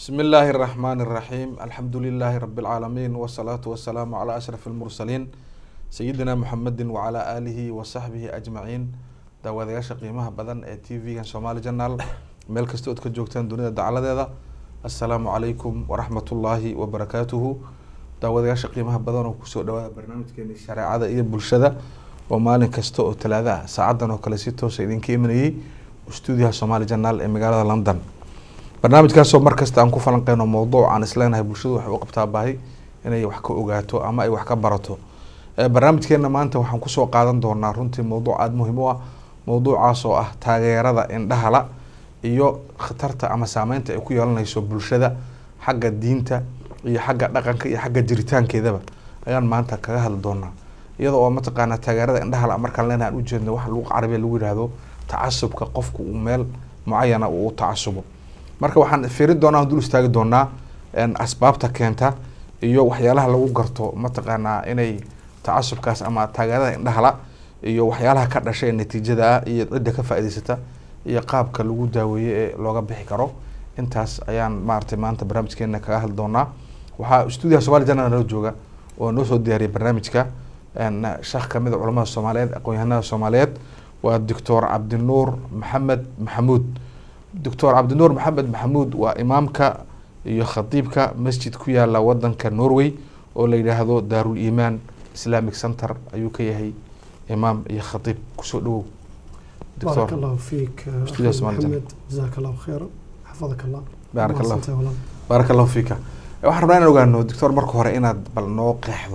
بسم الله الرحمن الرحيم الحمد لله رب العالمين والصلاة والسلام على أشرف المرسلين سيدنا محمد وعلى آله وصحبه أجمعين daawadayaasha qiimaha badan ee t v-gan somaali janaal meel kasta ood ka joogtaan dunida dacaladeeda assalaamu calaykum waraxmatullaahi wabarakaatuhu daawadayaasha qiimaha badan oo kusoo dhawaada barnaamijkeeni shareecada iyo bulshada oo maalin kasta oo talaada ah saacadan oo kale si toosa idinka imanayey stuudiyaha somaali janaal ee magaalada london barnaamijkaasoo markasta aan ku falanqeyno mowduuc aan isleenahay bulshadu waxay u qabtaa baahi inay wax ka ogaato ama ay wax ka barato barnaamijkeena maanta waxaan kusoo qaadan doonaa runtii mowduuc aada muhiim u ah mowduucaas oo ah taageerada indhahala iyo khatarta ama saameynta ay ku yeelanayso bulshada xagga diinta iyo xagga dhaqanka iyo xagga jiritaankeedaba ayaan maanta kaga hadli doonaa iyada oo mataqaanaa taageerada indhahala markaan leenahay aan ujeedno waxa lugu carabiya lagu yihahdo tacasubka qofku uu meel mucayana uu u tacasubo marka waxaan fiirin doonaa dul istaagi doonaa asbaabta keenta iyo waxyaalaha lagu garto mataqaanaa inay tacasubkaas ama taageerada indhahala iyo waxyaalaha ka dhashay ee natiijada ah iyo cidda ka faa'idaysata iyo qaabka lagu daaweeye ee looga bixi karo intaas ayaan maaragtay maanta barnaamijkeena kaga hadli doonaa waxaa stuudiyaha somali janal nala jooga oo noo soo diyaariyay barnaamijka sheekh kamid a culamada soomaaliyeed aqoon-yahanada soomaaliyeed waa doctor cabdinuur maxamed maxamuud doctor cabdinuur maxamed maxamuud waa imaamka iyo khadiibka masjid ku yaala wadanka norway oo la yidhaahdo daarul iimaan islamic center ayuu ka yahay imaam iyo khadiib kusoo dhawow بارك الله فيك استوديو أخي اسماعيل محمد جزاك الله خيرا حفظك الله بارك الله mahadsantahay walaal. baaraka allahu fiika waxaan rabnaa inaan ogaano doctor marka hore inaad bal noo qeexdo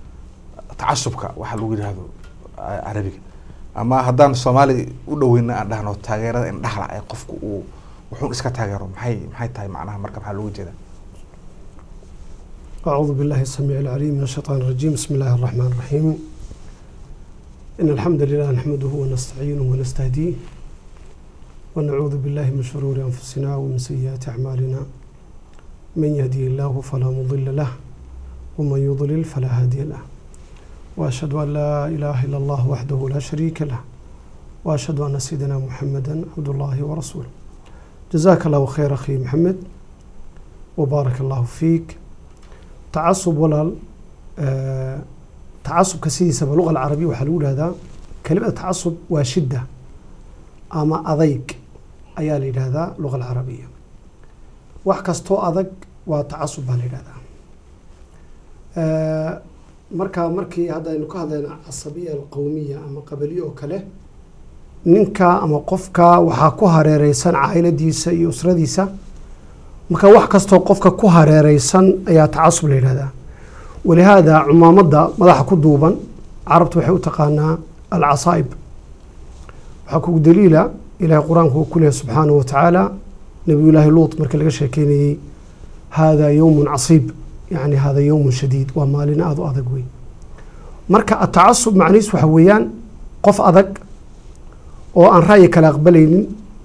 tacasubka waxa lagu yidhaahdo a- carabiga ama haddaan soomaali u dhaweyna aan dhahno taageerada indhahala ee qofku uu wuxuun iska taageero maxay maxay tahay macnaha marka maxaa looga jeedaa أعوذ بالله السميع العليم من الشيطان الرجيم بسم الله الرحمن الرحيم إن الحمد لله نحمده ونستعينه ونستهديه ونعوذ بالله من شرور أنفسنا ومن سيئات أعمالنا من يهدي الله فلا مضل له ومن يضلل فلا هادي له وأشهد أن لا إله إلا الله وحده لا شريك له وأشهد أن سيدنا محمدا عبد الله ورسوله جزاك الله خير أخي محمد وبارك الله فيك تعصب walaal آه، tacasubka sidiisaba luqa alcarabiya waxaa lagu dhahdaa kelimada tacasub waa shidda ama adayg ayaa la yidhahdaa luqa alcarabiya wax kastoo adag waa tacasub baa la yidhahdaa آه، marka markii haddaynu ka hadlayno casabiya alqowmiya ama qabaliye oo kale ninka ama qofka waxaa ku hareereysan caa'iladiisa iyo usradiisa marka wax kastoo qofka ku hareereysan ayaa tacasub la yidhahdaa walihaada cumaamadda madaxa ku duuban carabtu waxay u taqaanaa alcasaa'ib waxaa kugu daliila ilahay qur-aanku uu ku leeyahy subxaanahu wa tacaala nabiyullaahi luut markii laga sheekeynayey haadaa yowmun casiib yacni haadaa yowmun shadiid waa maalin aada u adag wey marka atacasub macnihiis waxa weeyaan qof adag oo aan ra'yi kale aqbalaynin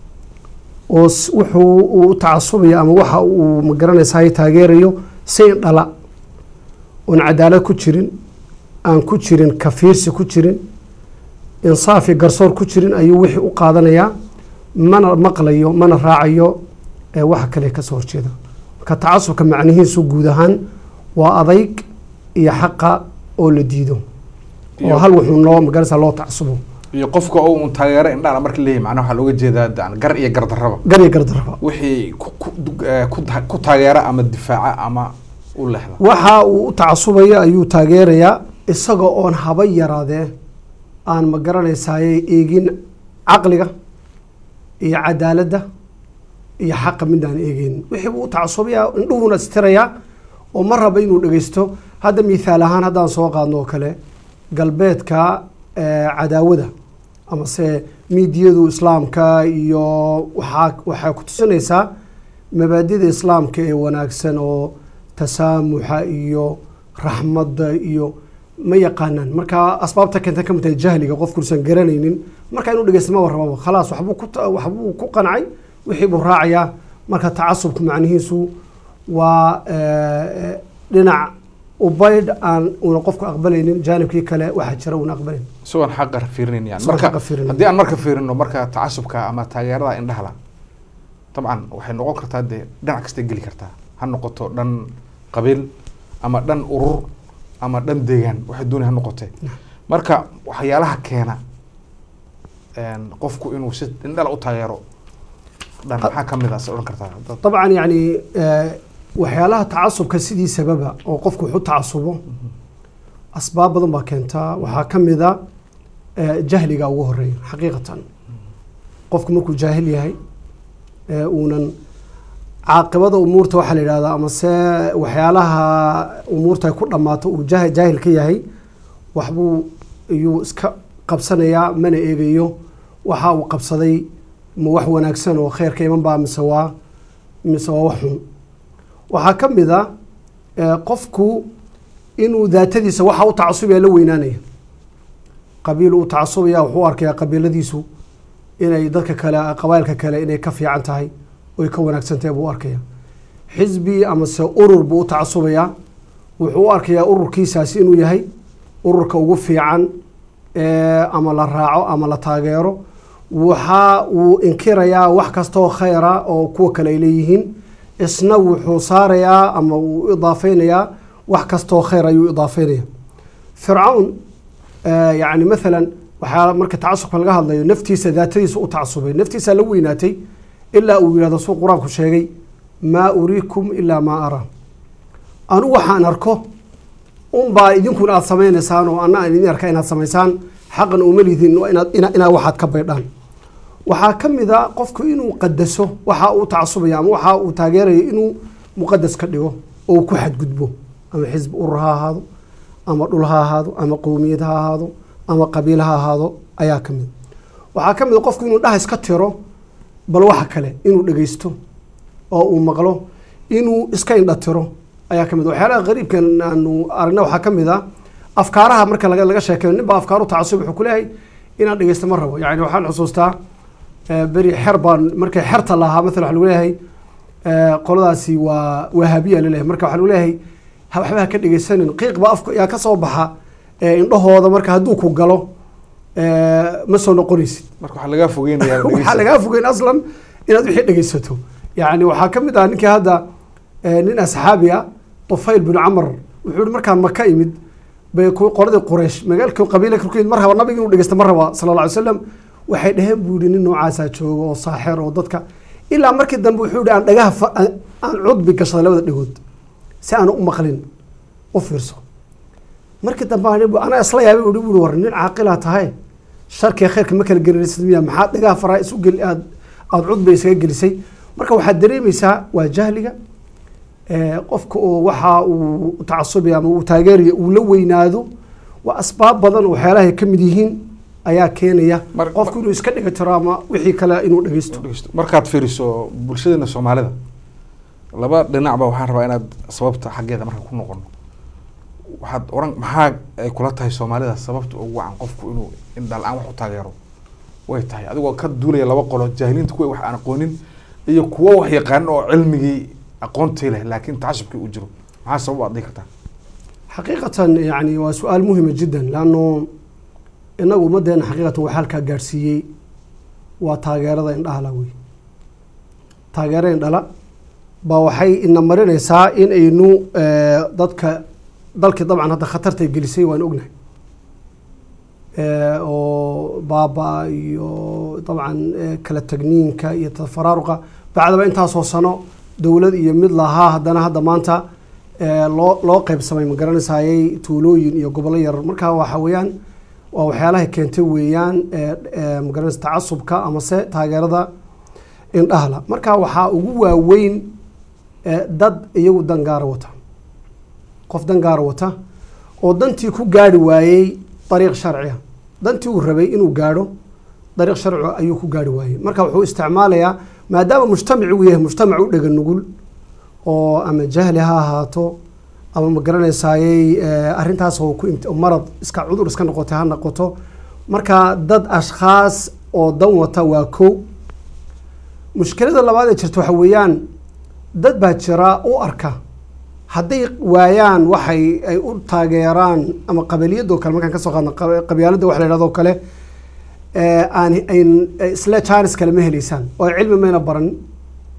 oo s- wuxuu uu u tacasubayo ama waxa uu magaranaysaay taageerayo si indhala oon cadaalad ku jirin aan ku jirin kafiirsi ku jirin insaafi garsoor ku jirin ayuu wixii u qaadanayaa mana maqlayo mana raacayo ee waxa kale ka soo horjeeda marka tacasubka macnihiisu guud ahaan waa adayg iyo xaqa oo la diido oo Iyo- hal wuxuu noo magaranaysaa loo tacasubo iyo qofka oo un taageero indhahala marka leeyahay macnaha waxaa looga jeedaa daan gar iyo gardarraba gar iyo gardaraba wixii ku ku eh, ku ta- ku taageera ama difaaca ama u leexda waxa uu u tacasubaya ayuu taageerayaa isaga oon haba yaraadee aan ma garanaysaayey eegin caqliga iyo cadaaladda iyo xaqa midaan eegeynin wixii buu u tacasubayaa indhuhuna istirayaa oo ma raba inuu dhegeysto hadda mithaal ahaan haddaan soo qaadno oo kale galbeedka eh, cadaawada amase miidiyadu islaamka iyo waxaa waxay ku tusinaysaa mabaadida islaamka ee wanaagsan oo tasaamuxa iyo raxmadda iyo ma yaqaanaan marka asbaabta keenta ka mid tahay jahliga qofkuusan garanaynin marka inuu dhegeysta maba rababa khalaas waxbuu ku ta- waxbuu ku qancay wixii buu raacayaa marka tacasubka macnihiisu waa eh, dhinac ubaydh aan una qofku aqbalaynin jaanibkii kale waxaa jira una aqbalayn isagoon xaqa fiirinayn yani Isagoon marka xaqa fiirinayn. haddii aan marka fiirino marka tacasubka ama taageerada indhahala dabcan waxay noqon kartaa dee dhinac kastay geli kartaa ha noqoto dhan qabiil ama dhan urur ama dhan deegaan waxay doonay ha noqotee marka waxyaalaha keena een, qofku inuu si indhala u taageero dhan maxaa ka mid a se odhan kartaa dad طبعا يعني آه، waxyaalaha tacasubka sidii sababa oo qofku wax u tacasubo asbaab badan baa keentaa waxaa ka mid a آه، jahliga ugu horeeya xaqiiqatan qofku markuu jaahil yahay ee uunan caaqibada umuurta waxaa la yidhahdaa ama se waxyaalaha umuurta ay ku dhammaato uu jah- jaahil ka yahay waxbuu iyuu iska qabsanayaa mana eegayo waxa uu qabsaday ma wax wanaagsan oo khayrka iman baa mise waa mise waa wax xun waxaa ka mid a ee, qofku inuu daatadiisa waxa u tacasubaya la weynaanaya qabiil uu tacasubaya wuxuu u arkayaa qabiiladiisu inay dadka kale qabailka kale inay ka fiican tahay oy ka wanaagsan tahay buu u arkaya xisbi ama se urur buu u tacasubayaa wuxuu u arkayaa ururkiisaasi inuu yahay ururka ugu fiican ee, ama la raaco ama la taageero waxa uu inkirayaa wax kastaoo khayra oo kuwa kale ay leeyihiin isna wuxuu saarayaa ama uu idaafeynayaa wax kastaoo khayr ayuu idaafeynaya fircawn آه، يعني مثلا waxaa marka tacasubka laga hadlayo naftiisa daatadiisa u tacasubay naftiisa la weynaatay ilaa uu yidhahdo suu qur-aanku sheegay maa uriikum ilaa maa araa anu waxaan arko unbaa idinkuna aad samaynaysaan oo anna aan idin arka inaad samaysaan xaqan uma lidin waa inaad ina- inaa waxaad ka baydhaan waxaa ka mid a qofku inuu qadaso waxa uu tacasubaya ama waxa uu taageerayo inuu muqadas ka dhigo oo uu ku xadgudbo ama xisbi urur ha ahaado ama dhul ha ahaado ama qowmiyad ha ahaado ama qabiil ha ahaado ayaa ka mid waxaa ka mid a qofku inuu dhahas ka tiro bal waxa kale inuu dhegeysto oo uu maqlo inuu iska indha tiro ayaa ka mid waxyaalaha qariibkan aanu aragna waxaa ka mid a afkaaraha marka laga laga sheekeeyo nin baa afkaaru tacasub wuxuu ku leeyahay inaan dhegeysto ma rabo yani waxaan xusuustaa eh, beri xer baan markay xerta lahaa maala waxa lagu leeyahay eh, qoladaasi waa wahaabiya laleeyahay marka waxaa lagu leeyahay ha- waxba ha ka dhegeysanin qiiq baa afka yaa ka soo baxa eh, indhahooda marka hadduu ku galo eh, ma soo noqonaysid marka waxaa lagaa fogeynayaa waxaa lagaa fogeyn aslan inaad wixii dhegeysato yani waxaa ka mid ah ninkii hadda eh, nin asxaabi a tufayl bin camar wuxuu yihi markaan maka imid bay ku- qoladii quraysh magaalka qabiila korkeed mar raba nabiga inuu dhegeysta mar raba sala alla alay wasalam waxay dhaheen buu yihi nin noocaasaa jooga oo saaxir oo dadka ilaa markii dambe wuxuu yihi aan dhagaha fa- aan aan cudbi gashaday labada dhegood si aan u maqlin u fiirso markii dambe aan- anaa isla yaabay buu yihi war nin caaqilaa tahay sharkiga khayrka ma kala gelinaysid miya maxaa dhagaha faraa isu geli aad aada cudba isaga gelisay marka waxaad dareemaysaa waa jahliga ee, qofka oo waxa uu tacasubaya ama uu taageerayo uu la weynaado waa asbaab badan oo waxyaalahay ka mid yihiin ayaa keenaya Mar- qofku inuu iska dhiga tiro ama wixii kale inuu dhegeysto dhegeysto. markaad fiiriso bulshadeena soomaalida laba dhinacba waxaan rabaa inaad sababta xaggeeda marka ku noqono waxaad oran maxaa ay kula tahay soomaalida sababta ugu wacan qofku inuu indhala-aan wax u taageero way tahay adigoo ka duulaya laba qolo jaahiliinta kuwa wax aan aqoonin iyo kuwo wax yaqaanin oo cilmigii aqoontii leh laakiin tacasubkii uu jiro maxaa sabab aad dhihi kartaa xaqiiqatan yani waa su-aal muhima jiddan laanno inagu ummaddeena xaqiiqatan waxaa halkaa gaadhsiiyey waa taageerada indhahala wey taageerada indhala baa waxay ina marinaysaa in aynu eh, dadka dalkii dabcan hadda khatartay gelisay waan ognahay Eh, oo baaba iyo dabcan eh, kala tagniinka iyo tafaraaruqa bacdaba intaasoo sano dowlad iyo mid lahaa haddana hadda maanta eh, loo loo qeybsamay ma garanaysayay tuulooyin iyo gobollo yar marka waxa weeyaan waa waxyaalahay keentay weeyaan eh, eh, ma garanaysa tacasubka amase taageerada indhahla marka waxaa ugu waaweyn eh, dad iyagu dan gaara wata qof dan gaara wata oo dantii ku gaari waayey dariiq sharciya dantii uu rabay inuu gaadho dariiq sharci ayuu ku gaari waayey marka wuxuu isticmaalayaa maadaama mujtamaci uu yahay mujtamac u dhega nugul oo ama jahli ha ahaato ama ma garanaysayey eh, arrintaas oo ku imt- marad iska cudur iska noqotay ha noqoto marka dad ashkhaas oo dan wata waa kow mushkilada labaad ee jirta waxa weeyaan dad baa jira u arka hadday waayaan waxay ay u taageeraan ama qabiliyadoo kale markaan kasoo qaadno qab- qabyaaladda waxa la yidhahdo kale ee aan ayn isla jaanis kale ma heleysaan oo cilmi mayna baran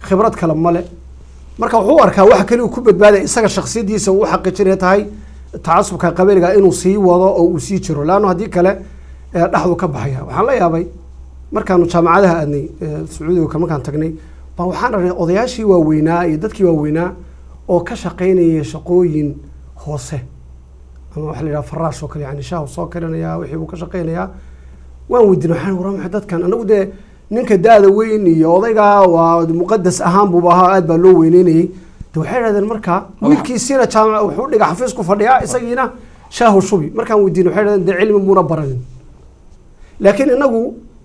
khibrad kale male marka wuxuu u arkaa waxa kale uu ku badbaadaya isaga shaksiyadiisa uu u xaqiijinaya tahay tacasubka qabiiliga inuu sii wado oo uu sii jiro laanno haddii kale ee, dhexdu ka baxaya waxaan la yaabay markaanu jaamacadaha aadnay ee, sacuudiga ka markaan tagnay baa waxaan aragnay odayaashii waaweynaa iyo dadkii waaweynaa oo ka shaqaynaya shaqooyin hoose ama waxa la yidhaha faraash oo kale yani shaahu soo karinaya wixii buu ka shaqaynayaa waan weydiinay waxaan waraa maxay dadkan anagu dee ninka da-da weyn iyo odayga waa muqadas ahaan buuba ahaa aad baa loo weyneynayay de waxay idhahdeen marka wiilkiisiina jaamac wuxuu dhiga xafiis ku fadhiyaa isagiina shaahu shubi markaan weydiinay waxay idhahdeen dee cilmi muuna baranin laakiin inagu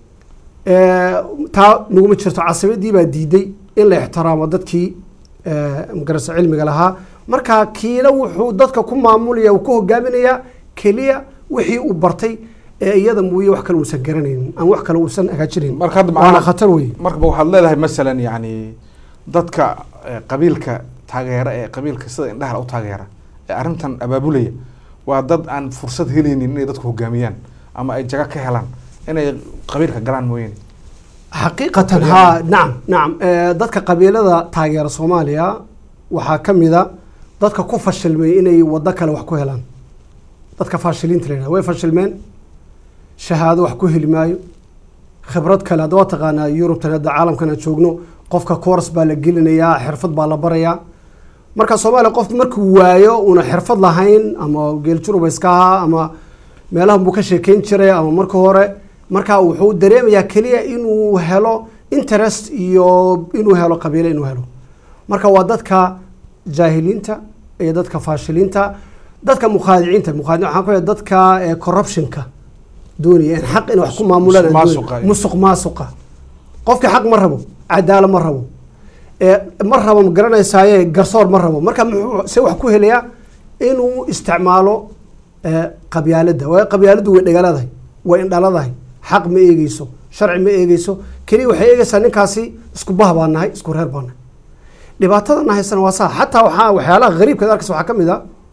eh, taa naguma jirto casabadii baa diiday in la ixtiraamo dadkii eh, magarasa cilmiga lahaa marka kiina wuxuu dadka ku maamulaya uu ku hogaaminayaa keliya wixii uu bartay ee iyada mooye wax kale uusan garanaynin ama wax kale uusan hagaajinayn marka hadda waana macnaha khatar wey markaba waxaad leedahay masalan yani dadka eh, qabiilka taageera ee qabiilka sida indhaha u taageera ee arrintan abaabulaya waa dad aan fursad helaynin inay dadku hogaamiyaan ama ay jaga ka helaan inay qabiilka galaan mooyane xaqiiqatan haa nacam nacam Eh, dadka qabiilada taageera soomaaliya waxaa ka mid a dadka ku fashilmay inay waddo kale wax ku helaan dadka faashiliinta la yidhahda way fashilmeen shahaado wax ku heli maayo khibrad kale hadda waa taqaanaa yurubtan hadda caalamkan aan joogno qofka course baa la gelinayaa xirfad baa la barayaa marka soomaaliya qof markuu waayo una xirfad lahayn ama geeljuruba iska ahaa ama meelahan buu ka sheekeyn jiray ama marka hore marka wuxuu dareemayaa keliya inuu helo interest iyo inuu helo qabiile inuu helo marka waa dadka jaahiliinta iyo dadka faashiliinta dadka mukhaadiciinta mukhaadic waxaan ku leeyahay dadka eh, corruptionka doonaya in xaq in wax ku maamulaan aan Musuq doonayn. maasuqa. musuq maasuqa qofka xaq ma rabo cadaalo ma rabo ee ma rabo ma garanaysaaye garsoor ma rabo marka muxuu se wax ku helayaa inuu isticmaalo ee, qabyaaladda waayo qabyaaladdu way dhagaaladahay way indhaladahay xaq ma eegeyso sharci ma eegeyso keliya waxay eegeysaa ninkaasi isku bah baan nahay isku reer baan nahay dhibaatadana haysana waa saa xataa waxaa waxyaalaha gariibkaad arkaysa waxaa ka mid a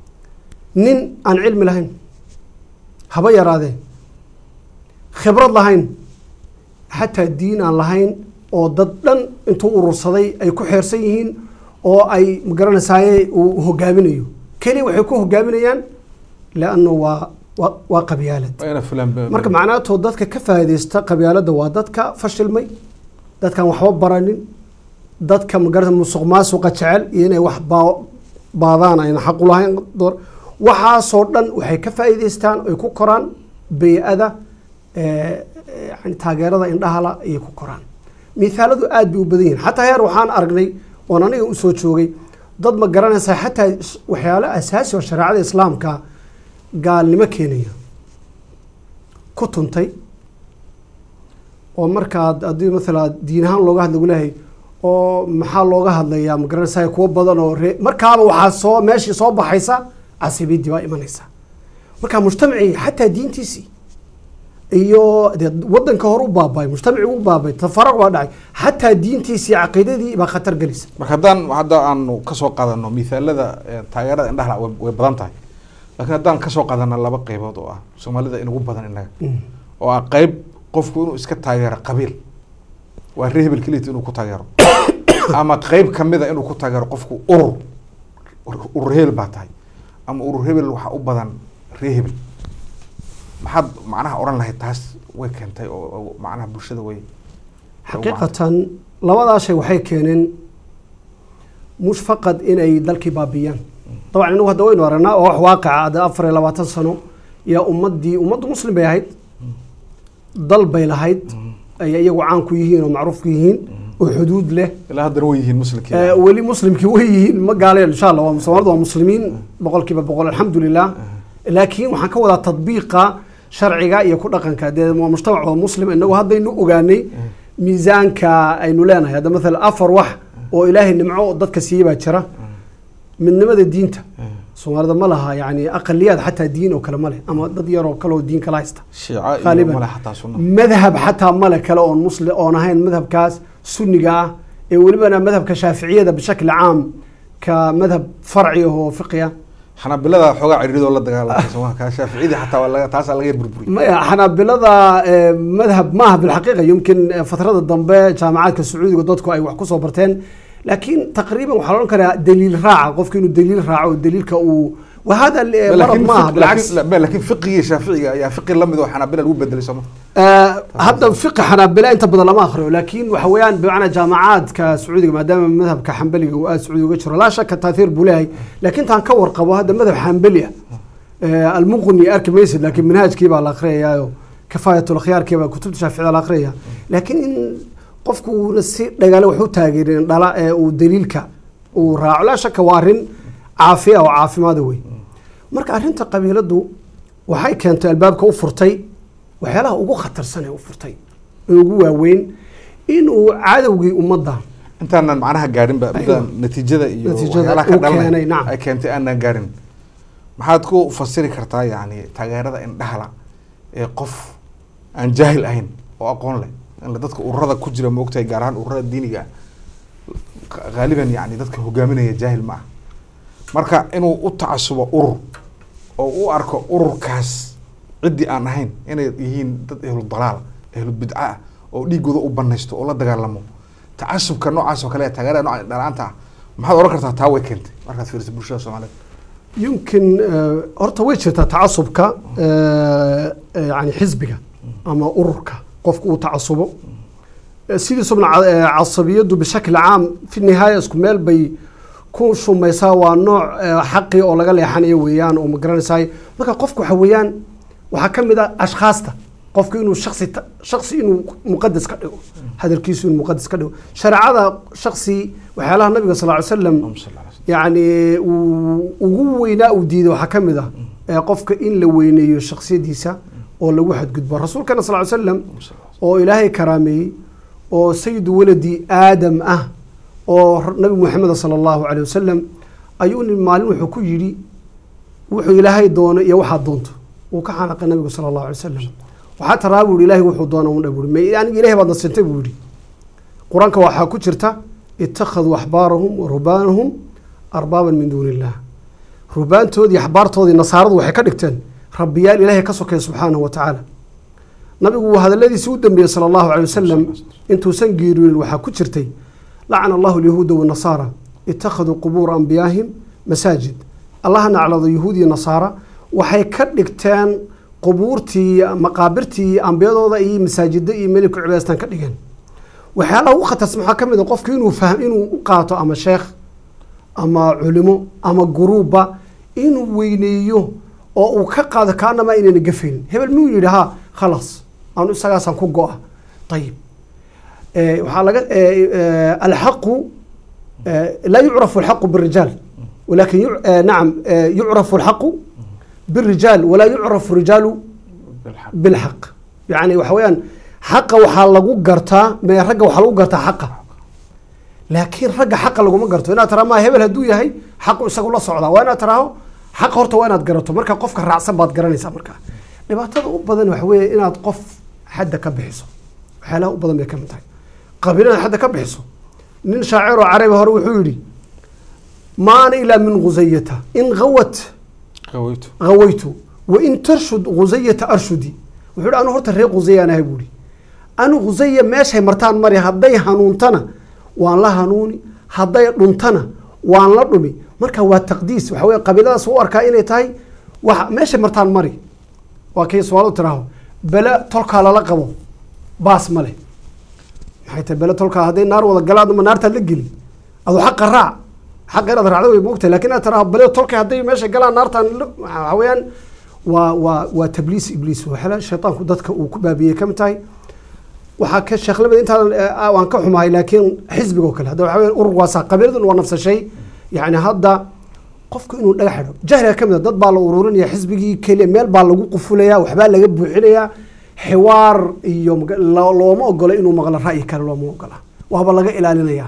nin aan cilmi lahayn haba yaraadee khibrad lahayn xataa diin aan lahayn oo dad dhan intuu urursaday ay ku xeersan yihiin oo ay magaranaysaay uu hogaaminayo keliya waxay ku hogaaminayaan leanna waa waa waa qabyaalad waa ina fulaan marka macnaatoo dadka ka faa'iidaysta qabyaaladda waa dadka fashilmay dadkaan waxba baranin dadka magarata musuq maasuqa jecel iyo inay wax baa- baadaan ayna xaq u lahayn door- waxaasoo dhan waxay ka faa'iidaystaan ay ku koraan bey-ada eh, yani taageerada indhahala ayay ku koraan mithaaladu aad bay u badan yihiin xataa heer waxaan aragnay oon aniga usoo joogay dad ma garanaysaa xataa is- waxyaalo asaasi oo shareecada islaamka gaalnimo keenaya ku tuntay oo markaad haddii maala diin ahaan looga hadla leeyahay oo maxaa looga hadlayaa ma garanaysaa kuwo badan oo ree markaaba waxaa soo meeshii soo baxaysa casibiyadii baa imanaysa marka mujtamacii xataa diintiisii iyo dee wadanka hore u baabay mujtamacii u baabay tafaraq baa dhacay xataa diintiisii caqiidadii baa khatar gelaysa marka haddaan hadda aanu kasoo qaadano mithaalada eh, taageerada indhaha way way badan tahay laakiin haddaan kasoo qaadano laba qeybood oo ah soomaalida inugu badan inaga oo ah qeyb qofku inuu iska taageero qabiil waa ree hebel keliyata inuu ku taageero ama qeyb kamida inuu ku taageero qofku urur Ur- urur hebel baa tahay ama urur hebel waxaa u badan ree hebel maxaad macnaha odhan lahayd taas way keentay oo oo macnaha bulshada way xaqiiqatan labadaa shay waxay keeneen mush faqad inay dalkii baabiyaan dabcan inagu hadda waynu aragnaa oo wax waaqica hadda afar iyo labaatan sano yaa ummaddii ummaddu muslim bay ahayd dal bay lahayd ay iyagu caan ku yihiin oo macruuf ku yihiin oo xuduud leh ilaa haddana way yihiin muslimkii Eh, weli muslimkii way yihiin ma gaaleen insha allah waa soomaalida waa muslimiin boqolkiiba boqol alxamdulilah laakiin waxaan ka wadaa tadbiiqa sharciga iyo ku dhaqanka dee waa mujtamac waa muslim inagu haddaynu ogaanay miisaanka aynu leenahay hadda maala afar wax oo ilaahay nimco dadka siiyey baa jira midnimada diinta soomaalida ma laha yani aqaliyaad xataa diin oo kale ma leh ama dad yar oo kale oo diin kala haysta shiica iyo Qaaliban. male xataa sunna madhab xataa male kale oon muslim oon ahayn madhabkaas sunniga ah ee welibana madhabka shaaficiyada bishakli caam ka madhab farci ah oo fiqiya xanaabilada xoogaa ciriiridoo la dagaalamay sooma kaa shaaficiyadii xataa waa laga taasaa laga burburiyay maya xanaabilada eh, madhab maaha bilxaqiiqa yumkin eh, fatrada dambe jaamacaadka sacuudiga dadku ay wax kusoo barteen laakiin taqriiban waxaa la odhan karaa daliil raaca qofka inuu daliil raaco oo daliilka uu wahada eh, marad laakiin maaha fiq- bilcaks laakiin- la- laakiin fiqigii shaaficiga ayaa fiqi lamid oo xanaabila lagu bedelay sooma Eh, hadda fiqi xanaabila inta badan lama akhriyo laakiin waxa weeyaan bimacnaa jaamacaadka sacuudiga maadaama madhabka xambaliga uu aada sacuudiga uga jiro laa shaka taathiir buu leeyahay laakiin taan ka warqabo hadda madhab xambali ah eh, almuqni arki maysid laakiin manhaajkii baa la akhriyayaayo kifaayatul akhyaarkii baa kutubta shaaficida la akhriyaya laakiin in qofku uuna si dhagaale wax u taageerin dhala ee uu daliilka uu raaco laa shaka waa arrin caafiya oo caafimaada wey marka arrinta qabiiladu waxay keentay albaabka u furtay waxyaalaha ugu khatarsan ee u furtay ee ugu waaweyn inuu cadowgii ummadda intaanan macnaha gaarin ba Aywa. midaan natiijada iyo Natiijada waxyaalaha ka uu keenay, dhalanay nacam. ay keentay aanan gaarin maxaad ku fasiri kartaa yani taageerada indhahala ee qof aan jaahil ahayn oo aqoon leh in la dadka ururada ku jira moogtahay gaar ahaan ururada diiniga ah qa- qaaliban yani dadka hogaaminaya jaahil ma ah marka inuu u tacasubo urur oo u arko ururkaas ciddii aan ahayn inay yihiin dad ehlu dalaal ehlu bidca ah oo dhiigooda u banaysto oo la dagaalamo tacasubka noocaas oo kale ee taageerada nooca dhalaanta ah maxaad oran kartaa taa way keentay markaad fiiriso bulshada soomaaliyeed yumkin eh, horta way jirtaa tacasubka eh, eh, yani xisbiga ama ururka qofku uu tacasubo Eh, sidiisubna ca- eh, casabiyadu bishakli caam fi nihaaya isku meel bay ku shumaysaa waa nooc eh, xaqi oo laga leexanayo weeyaan oo ma garanaysaay marka qofku waxa weeyaan waxaa ka mid ah ashkhaasta qofku inuu shaksi ta- shaksi inuu muqadas ka dhigo hadalkiisu inuu muqadas ka dhigo shareecada shaksi waxyaalaha nabiga sal ly slam Allahumma salli ala sayyidina. yacni uu ugu weynaa uu diiday waxaa ka mid ah ee qofka in la weyneeyo shaksiyadiisa oo lagu xadgudbo rasuulkana sal ly slam Allahumma salli ala oo ilaahay karaameeyey oo sayidu waladi aadam ah oo r- nabi muxamed sala allahu caleyh wasalam ayuu nin maalin wuxuu ku yidhi wuxuu ilaahay doono iyo waxaad doonto wuu ka xanaaqay nabigu sala allahu alay wasalam waxaa taraa buu yihi ilaahay wuxuu doona undha buu yihi aniga ilahay baad nasintay buu yihi qur-aanka waxaa ku jirta ittakhaduu axbaarahum wa rubaanahum arbaaban min duuni illah rubaantoodii axbaartoodii nasaaradu waxay ka dhigteen rabbiyaal ilaahay ka sokaya subxaanahu wa tacaala nabigu hadaladiisii u dambeeyey sala allahu calay wasalam intuusan geeriyoonin waxaa ku jirtay lacana allahu alyahuuda wanasaara ittakhaduu qubuura anbiyaahim masaajid allaha naclado yahuud iyo nasaara waxay ka dhigteen qubuurtii maqaabirtii ambiyadooda iyo masaajida iyo meelay ku cibaadaystaan ka dhigeen waxyaalaha ugu khatarsan waxaa ka mid a qofku inuu fahm inuu u qaato ama sheekh ama culimo ama guruubba inuu weyneeyo oo uu ka qaado kaanamaa inayna gafaynin hebel miyuu yidhi ha khalaas anu isagaasaan ku go-a ayib Eh, waxaa laga eh, eh, alxaqu eh, laa yucrafu alxaqu birijaal walakin yu- eh, nacam eh, yucrafu alxaqu birijaal walaa yucrafu rijaalu bilxaq. bilxaq yani waxa weeyaan xaqa waxaa lagu gartaa me ragga waxaa lagu gartaa xaqa laakiin ragga xaqa laguma garto inaad taraa maa hebel hadduu yahay xaqu isagu la socdaa waa inaad taraaho xaqa horta waa inaad garato marka qofka raacsan baad garanaysaa markaa dhibaatada u badan waxa weeye inaad qof xadda ka bixiso waxyaalaha u badan bay ka mid tahay qabiil inaad xadda ka bixiso nin shaacir oo carabi hore wuxuu yidhi ma ana ilaa min khusayata in gawat qaweytu غويت وإن ترشد غزية أرشدي وحول أنا هرت ريق غزية أنا هبولي أنا غزية ماشي مرتان مري هدي هنونتنا وان لا هنوني هدي دونتنا وان لا دمي marka waa taqdiis waxa weeye qabiiladaas u arkaa inay tahay wax meesha martaan mari waa kay su'aal u tiraaho bala tolkaa lala qabo baas male maxay tahay bala tolkaa hadday naar wada galaan ma naartaad la geli aduu xaqa raac xaqa inaad raacdo way moogtahay laakiin inaad tiraahdo bale tolkay hadday meesha galaan naartaan la- waxa weeyaan waa waa waa tabliis ibliis waxyaala shaytaanku dadka uu ku baabiyey ka mid tahay waxaa ka sheekh lamid intaan eh, waan ka xumahay laakiin xisbiga oo kale hadda waxa weeyaan urur waasaa qabiiladan waa nafsa shay yacni hadda qofku inuu dhagax xidho jahliga ka mid a dad baa la ururinaya xisbigii keliya meel baa lagu qufulaya waxbaa laga buuxinayaa xiwaar iyo maga- lo- looma ogola inuu maqlo ra'yi kale looma ogola waaba laga ilaalinayaa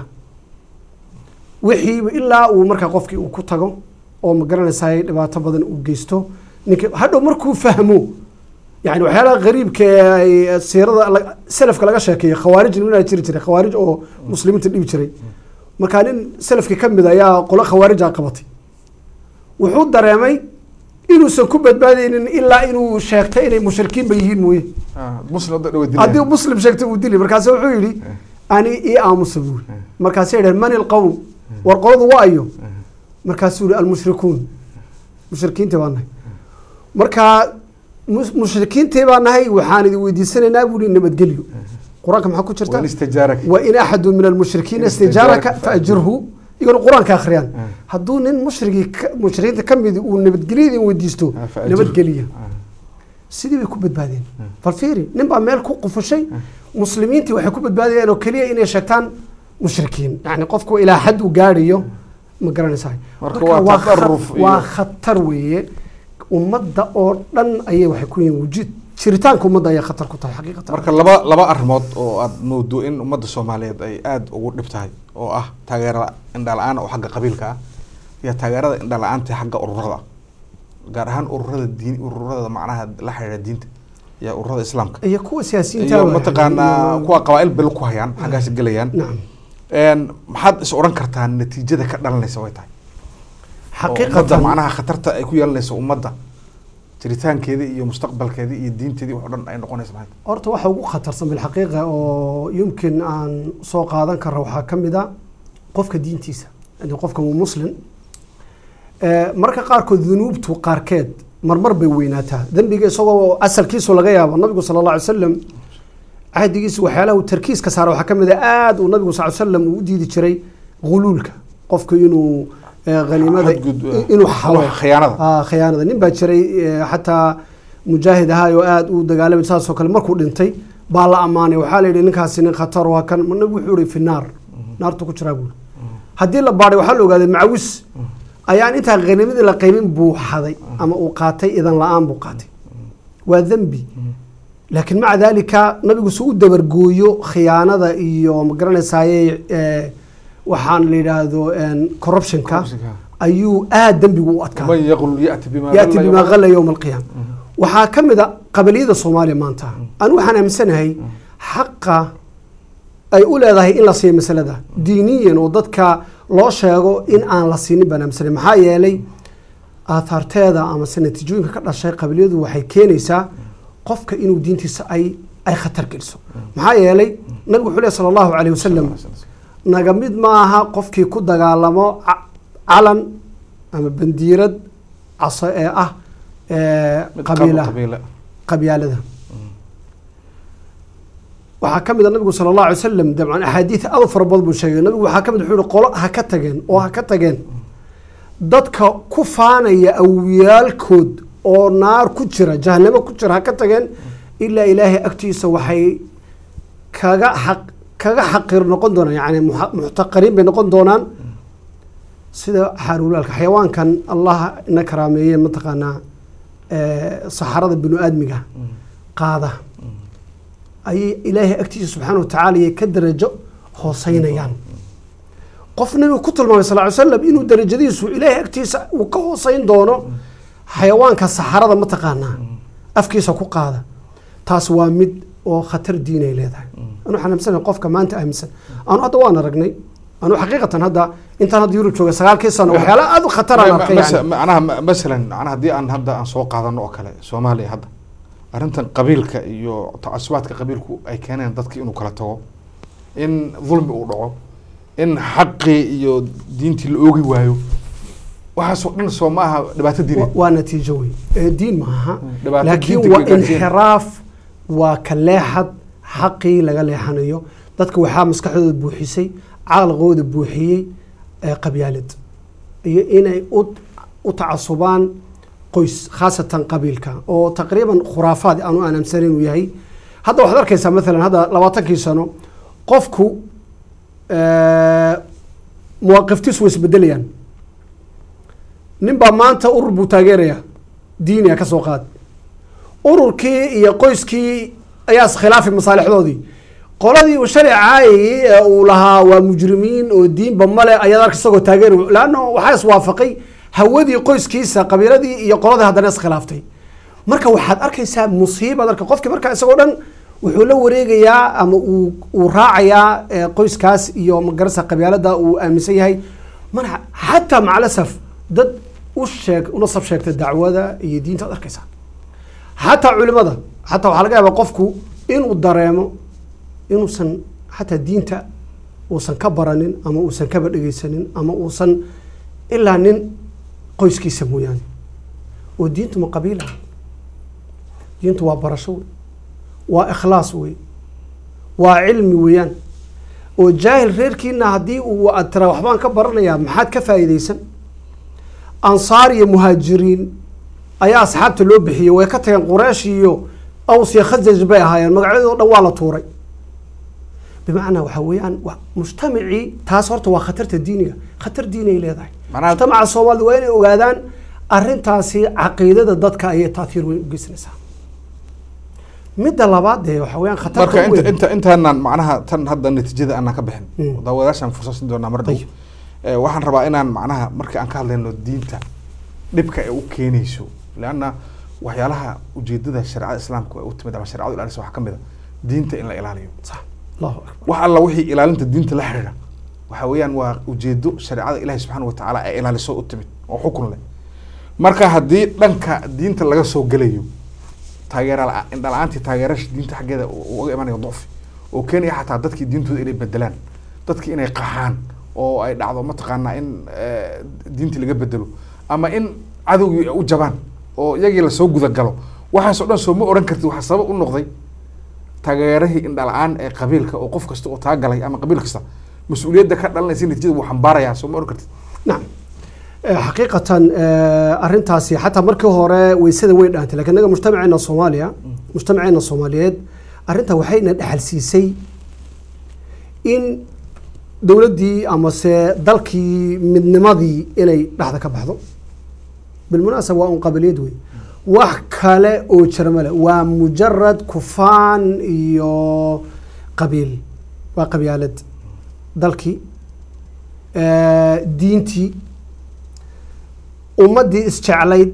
wixiiba ilaa uu markaa qofkii uu ku tago oo ma garanaysaa dhibaato badan uu geysto ninka hadhow markuu fahmo yani waxyaalaha qariibka ee ay siirada la- salafka laga sheekeeyo khawaarij ninaa jiri jiray khawaarij oo muslimiinta dhibi jiray markaa nin salafkii ka mid ayaa qolo khawaarija qabatay wuxuu dareemay inuusan ku badbaadaynin ilaa inuu sheegtay inay mushrikiinba yihiin mooye Ah, muslim hadda dhawa dilaya. haddii muslim sheegtay uu dili markaase wuxuu yidhi ani ii aamusa buuri markaasay dhaheen man ilqowm war qoladu waa ayo markaasuu yihi almushrikuun mushrikiintii baa nahay marka mus- mushrikiintii baa nahay waxaan idin weydiisanaynaa buuri nabadgelyo qur-aanka maxaa ku jirta وإن استجارك wain axadu min almushrikiina Istijaaraka istijaaraka faajirhu iyagona qur-aanka akhriyaan Ah. hadduu nin mushrigii ka- mushrikiinta ka midi uu nabadgelyo idin weydiisto Ah, فأجره. nabadgeliya آه. sidii bay ku badbaadeen bal fiiri nin baa meel ku qufushay muslimiintii waxay ku badbaadayeen oo keliya inay sheegtaan mushrikiin yani qofku ilaa xad uu gaadhayo ma garanaysaa Marka Marka waa waa kha- tadarruf iyo- waa khatar weeye ummadda oo dhan ayay waxay ku yihiin wujud jiritaanka ummadda ayaa khatar ku tahay xaqiiqatan marka laba laba arrimood oo aad moodo in ummadda soomaaliyeed ay aada ugu dhib tahay oo ah taageerada indha la-aan oo xagga qabiilka ah iyo taageerada indha la-aanta ee xagga ururada gaar ahaan ururada diin ururada macnaha la xiriira diinta iyo ururada islaamka iyo kuwa siyaasiyiinta iyo waa- mataqaanaa kuwa qabaa-il bel ku hayaan xaggaas gelayaan nacam Een, maxaad is odhan kartaa natiijada ka dhalanaysa way tahay oo ummadda xaqiiqatan macnaha khatarta ay ku yeelanayso ummadda jiritaankeeda iyo mustaqbalkeeda iyo diinteedii wax o dhan ay noqonaysa maxay tahay horta waxa ugu khatarsan bilxaqiiqa oo yumkin aan soo qaadan kara waxaa ka mid a qofka diintiisa yani qofka waa muslim Eh, marka qaarkood dunuubtu qaarkeed marmar bay weynaataa dembiga isagoo asalkiisu laga yaabo nabigu sala alla alay wasalam cahdigiisa waxyaalaha uu tarkiiska saara waxaa ka mid a aada uu nabigu sal slam uu u diidi jiray guluulka qofku inuu eh, haniimada Xadgud- eh, inuu xalo khiyaanada. Ah, khiyaanada nin baa jiray eh, xataa mujaahid ahaa oo aada u dagaalamay saasoo kale markuu dhintay baa la ammaanay waxaa la yidhi ninkaasi nin khatar waa kan nabigu wuxuu yihi fi naar naartu ku jiraa buuri haddii la baadhay waxaa la ogaaday macawis ayaan intaa khaniimadii la qaybin buu xaday ama uu qaatay idan la-aan buu qaatay waa dembi laakiin maca daalika nabigu si u dabargooyo khiyaanada iyo ma garanaysaye eh, waxaan la yidhaahdo en, corruptionka Corruptionka. ayuu aada dembigu u adkaa man yaqul yati bima yaati ghalla bimaa yawma- qalla yowma alqiyaama waxaa ka mid a qabaliyada soomaaliya maanta anu waxaan aaminsanahay xaqa ay u leedahay in la siiyo masalada diiniyan oo dadka loo sheego in aan la siinin baan aaminsanahay maxaa yeelay aathaarteeda amase natiijooyinka ka dhashay qabiliyadu waxay keenaysaa qofka inuu diintiisa ay ay khatar geliso maxaa yeelay nabigu wuxuu lehy sala allahu calayh wasalam naga mid maaha qofkii ku dagaalamo ca- calan ama bandiirad caso ee ah ee Mid qabiila qabiila qabyaalada waxaa ka mid a nabigu sala allahu alay wasalam dabcan axaadiid aad u fara badan buu sheegay nabigu waxaa ka mid wuxuu yihi qolo ha ka tageen oo ha ka tageen dadka ku faanaya awiyaalkood oo naar ku jira jahanamo ku jira ha ka tageen ilaa ilaahay agtiisa waxay kaga xaq kaga xaqir noqon doonaan yani muxa- muxtaqariin bay noqon doonaan sida xaaruulaalka xayawaankan allah ina karaameeye mataqaanaa eh, saxarada binu aadmiga qaada ayay ilaahay agtiisa subxaana watacaala ayay ka darajo hooseynayaan qof nabigu ku tilmaamay sal ly slam inuu darajadiisu ilaahay agtiisa uu ka hooseyn doono xayawaanka saxarada mataqaanaa afkiisa ku qaada taas waa mid oo khatar diinay leedahay anu waxaan aaminsanahay qofka maanta aaminsan anu hadda waan aragnay anu xaqiiqatan hadda intaan hadda yurub jooga sagaalkii sano waxyaala aada u khatar aan arkay Mas- yani. macnaha ma- masalan macnaha haddii aan hadda aan soo qaadano oo kale soomaaliya hadda arrintan qabiilka iyo tacasubaadka qabiilku ay keeneen dadki inuu kala tago in dulmi uu dhaco in xaqii iyo diintii la oogi waayo waxaasoo dhan soo ma aha dhibaato Wa- diineed waa natiijo wey Eh, diin maaha dhibaato laakiin diinta waa ka gaarsiin. inxiraaf waa ka leexad xaqii laga leexanayo dadka waxaa maskaxdooda buuxisay caqligooda buuxiyey ee qabyaalad iyo inay u u tacasubaan qoys khaasatan qabiilka oo taqriiban khuraafaad aanu aan aamsanan inuu yahay hadda waxaad arkaysaa maalan hadda labaatankii sano qofku eh, muwaaqiftiisu way isbedelayaan nin baa maanta urur buu taageeraya diiniya ka soo qaad ururkii iyo qoyskii ayaa iskhilaafay masaalixdoodii qoladii uu shalay caayayey ee uu lahaa waa mujrimiin oo diinba male ayaad arka isagoo taageer laanna waxaa iswaafaqay hawadii qoyskiisa qabiiladii iyo qoladii haddana iskhilaaftay marka waxaad arkaysaa musiibaad arka qofkii marka isagoo dhan wuxuu la wareegayaa ama uu uu raacayaa eh, qoyskaas iyo magarasa qabyaalada uu aaminsan yahay mana xataa macalasaf dad u sheeg u nasab sheegta dacwada iyo diinta ad arkaysaa xataa culimada xataa waxaa laga yaabaa qofku inuu dareemo inuusan xataa diinta uusan ka baranin ama uusan kaba dhegeysanin ama uusan ilaa nin qoyskiisa mooyaane oo diintu ma qabiila diintu waa barasho wey waa ikhlaas wey waa cilmi weeyaan oo jaahil reerkiina haddii uu aad tiraa waxbaan ka baranayaa maxaad ka faa'iidaysan ansaar iyo muhaajiriin ayaa asxaabta loo bixiyey way ka tageen quraysh iyo aws iyo khasaj bay ahaayeen magacyadoo dhan waa la tuuray bimacnaa waxaa weeyaan wa- mujtamacii taas horta waa khatarta diiniga khatar diini ay leedahay Macnaha- mujtamaca soomaalida waa inay ogaadaan arrintaasi caqiidada dadka ayay taathiir weyn u geysanaysaa midda labaad dee waxaa weeyaan khatarta marka ugu inta weyn. inta intaanan macnaha tan hadda natiijada aanan ka bixin Mm. daawadaashaan fursad siin doonaa mar dhow Ayib. Eh, waxaan rabaa inaan macnaha markii aan ka hadlayno diinta dhibka ay u keenayso leanna waxyaalaha ujeedada shareecada islaamku ay u timid ama shareecadu ilaalisa waxaa ka mid a diinta in la ilaaliyo Sax. allahu akbar wax alla wixii ilaalinta diinta la xiriira waxa weeyaan waa ujeedo shareecada ilaahi subxaana watacaala ay ilaaliso u timid oo xukun leh marka haddii dhanka diinta laga soo gelayo taageera la- indha la-aantii taageerasha diinta xaggeeda u- uga imanayo ducfi oo keenaya xataa dadkii diintooda inay bedelaan dadkii inay qaxaan oo ay dhacdo mataqaanaa in eh, diintii laga bedelo ama in cadowgii ay u jabaan oo iyagii lasoo gudagalo waxaas oo dhan soo ma oran kartid waxaa sabab u noqday taageerahii indhala-aan ee qabiilka oo qof kasta oo taagalay ama qabiil kasta mas-uuliyadda ka dhalanaysa natiijada wuu xambaarayaa soo ma oran kartid nacam Eh, xaqiiqatan eh, arrintaasi xataa markii hore weysada way dhaantay lakin naga mujtamaceena soomaaliya mujtamaceena soomaaliyeed arrinta waxayna dhexal siisay in dowladdii amase dalkii midnimadii inay dhexda ka baxdo bilmunaasaba waa un qabiliyad wey wax kale oo jira male waa mujarad kufaan iyo qabiil waa qabyaalad dalkii eh, diintii ummaddii isjeclayd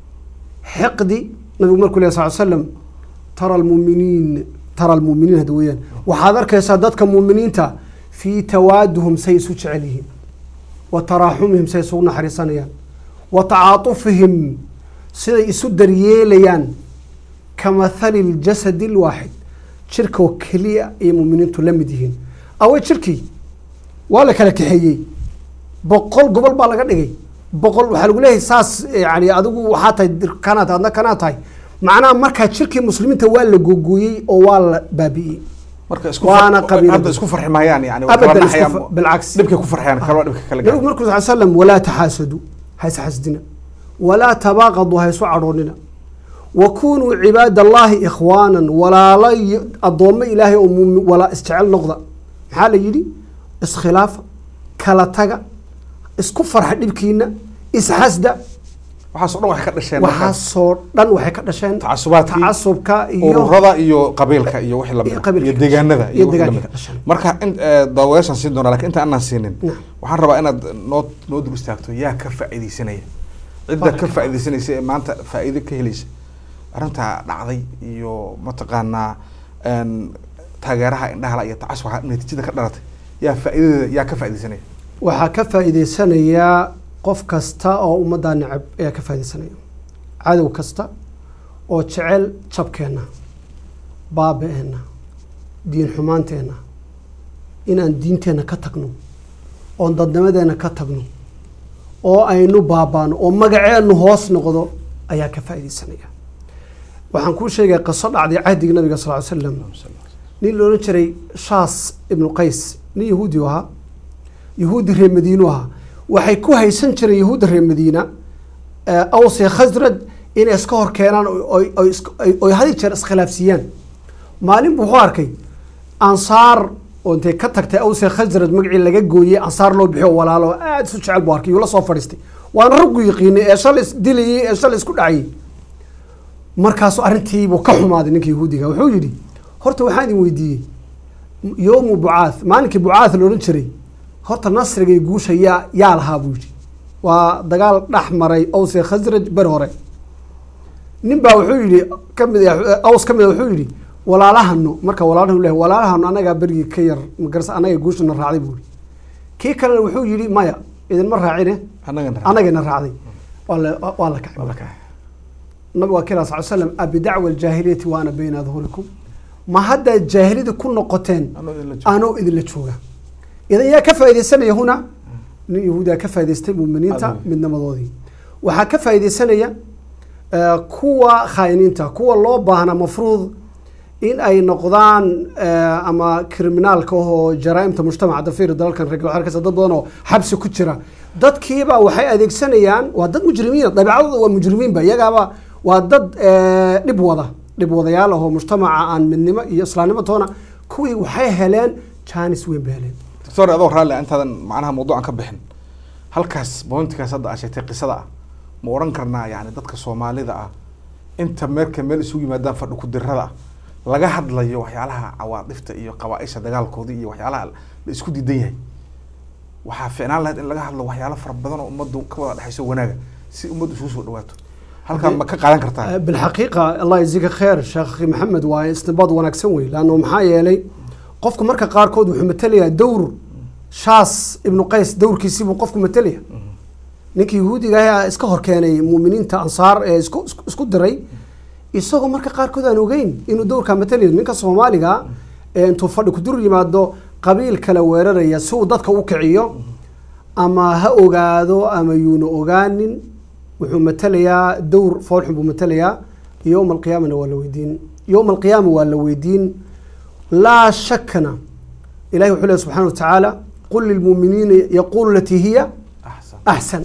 xiqdi nabigu markuu leh sal slam tara almuminiin tara almuminiin hadda weeyaan waxaad arkaysaa dadka muuminiinta fii tawaaduhum say isu jecel yihiin wa taraaxumihim say isugu naxariisanayaan wa tacaatufihim siday isu daryeelayaan ka mathali ljasadi lwaaxid jirkoo keliya ayay muuminiintu la mid yihiin awey jirkii waa la kala kaxeeyey boqol gobol baa laga dhigay boqol waxaa lagu leeyahay saas yani adigu waxaa tahay dir- kanaa tahay adna kanaa tahay macnaha markaa jirkii muslimiinta waa la googooyey oo waa la baabi'iyey marka isku Waana far- qabiilada. hadda isku farxi maayaan yani waa Abadan kala isku naxayaan, fa- bilcaks. dhibkay ku farxayaan kaloo dhibka kale nabigu markuu sal slam walaa taxaasadu hayse xasdina walaa tabaaqadu haysu cadhoonina wa kunuu cibaad allahi ikhwaanan walaala y- addoommo ilaahay oo muumin walaa isjecel noqda maxaa la yidhi iskhilaafa kala taga isku farxa dhibkiina isxasda waxaas oo dhan waxay ka dhasheen marka waxaasoo dhan waxay ka dhasheen tacasubaadkii tacasubka iyo ururada iyo qabiilka iyo wixii lamid iyo ah, qabiilka iyo deegaanada iyo iyo wixii deegaanka lamid ka dhasheen. ah. marka in eh, daawayaashaan siin doonaa lakin inta aanan siinin Naam. waxaan rabaa inaad noo noo dul istaagto yaa ka faa'iidaysanaya cidda ka Barakallah. faa'iidaysanaysa ee maanta faa'iido ka helaysa arrintaa dhacday iyo mataqaanaa een, taageeraha indhahala iyo tacasuba natiijada ka dhalatay yaa faa'iidadeeda yaa ka faa'iidaysanaya waxaa ka faa'iidaysanayaa qof kasta oo ummaddaa necab ayaa ka faa'iidaysanaya cadow kasta oo jecel jabkeenna baaba-eenna diin xumaanteenna inaan diinteenna ka tagno oon dadnimadeenna ka tagno oo aynu baabaano oo magaceennu hoos noqdo ayaa ka faa'iidaysanaya waxaan kuu sheegaya qiso dhacday cahdigii nabiga sal ly slam nin la odhan jiray shaas ibnu qays nin yahuudi u ahaa yahuudi reer madiinu ahaa waxay ku haysan jireen yahuudda reer madiina eh, aws iyo khasraj inay iska hor keenaan oo- oo- oo isk- ay- oy hadi jeer iskhilaafsiiyaan maalin buu wuxuu arkay ansaar oo intay ka tagtay aws iyo khasraj magacii laga gooyey ansaar loo bixiyo walaalo oo aada isu jecel buu arkay yuu la soo fadhiistay waana raggu yiqiinay ee shalay is dilayey ee shalay isku dhacayay markaasuu arrintiibuu ka xumaaday ninka yahuudiga wuxuu yidhi horta waxaan idin weydiiyey yowmu bucaath maalinkii bucaath la odhan jiray horta nasriga iyo guusha yaa yaa lahaa buu yidhi waa dagaal dhex maray aws iyo khasraj beri hore nin baa wuxuu yidhi kamid ah- aws ka mid a wuxuu yidhi walaalahano marka walaalahanu leh walaalahano anagaa berigii ka yar magarasa anaga guushana raacday buu yidhi kii kalena wuxuu yidhi maya idinma raacine annagana anagana raacday waa la waa la kacay marka nabiga waa kila sal slam abidacwa aljaahiliyati wa ana bayna adhurikum ma haddaad jaahiliyada ku noqoteen Anoo idinla jooga. anoo idinla jooga idan yaa ka faaidaysanaya huna nin yahuudiya ka faa'idaystay muminiinta Adiga. midnimadoodii waxaa ka faaidaysanaya eh, kuwa khaa'iniinta kuwa loo baahna mafruud in ay noqdaan eh, ama kriminaalka oo jaraaimta mujtamaca dafiir dalalkan reer galbeed arkaysa dad badan oo xabsi ku jira dadkiiba waxay adeegsanayaan waa dad mujrimiina dabeecadooda waa mujrimiinba iyagaaba waa dad eh, dhib wada dhib wadayaal ahoo mujtamaca aan midnimo iyo islaamnimo toona kuwii waxay heleen jaanis weyn bay heleen doctor adoo raalli ah, intaadan macnaha mawduucan ka bixin halkaas pointkaas hadda aa sheegtay qisada ah ma oran karnaa yani dadka soomaalida ah inta meerka meel isugu yimaadaan fadhi ku dirada ah laga hadlayo waxyaalaha cawaadifta iyo qabaaisha dagaalkoodii iyo waxyaalaha la isku diidan yahay waxaa ficnaan lahayd in laga hadlo waxyaalo fara badan oo ummaddu ka wada dhexayso wanaaga si ummaddu isugu soo dhawaato halkaa ma ka qaadan kartaa بالحقيقة الله يجزيك خير شيخ محمد واي استنباط وناكسن وي لأنه maxaa yeelay qofku marka qaarkood wuxuu matalayaa dowr shaas ibnu qays dowrkiisii buu qofku matalaya ninkii yahuudiga ahaa iska hor keenay muuminiinta ansaar ee isku isku- isku diray isagoo marka qaarkood aan ogeyn inuu dowrkaa matalayo ninka soomaaliga ee intuu fadhi ku dur yimaado qabiil kala weeraraya si uu dadka u kiciyo ama ha ogaado ama yuuna ogaanin wuxuu matalayaa dowr foolxun buu matalayaa yowma alqiyaamana waa la weydiin yowma alqiyaama waa la weydiin laa shakana ilahi wuxuu lehy subxana wa tacaala qul lilmuuminiina yaquulu latii hiya axsan axsan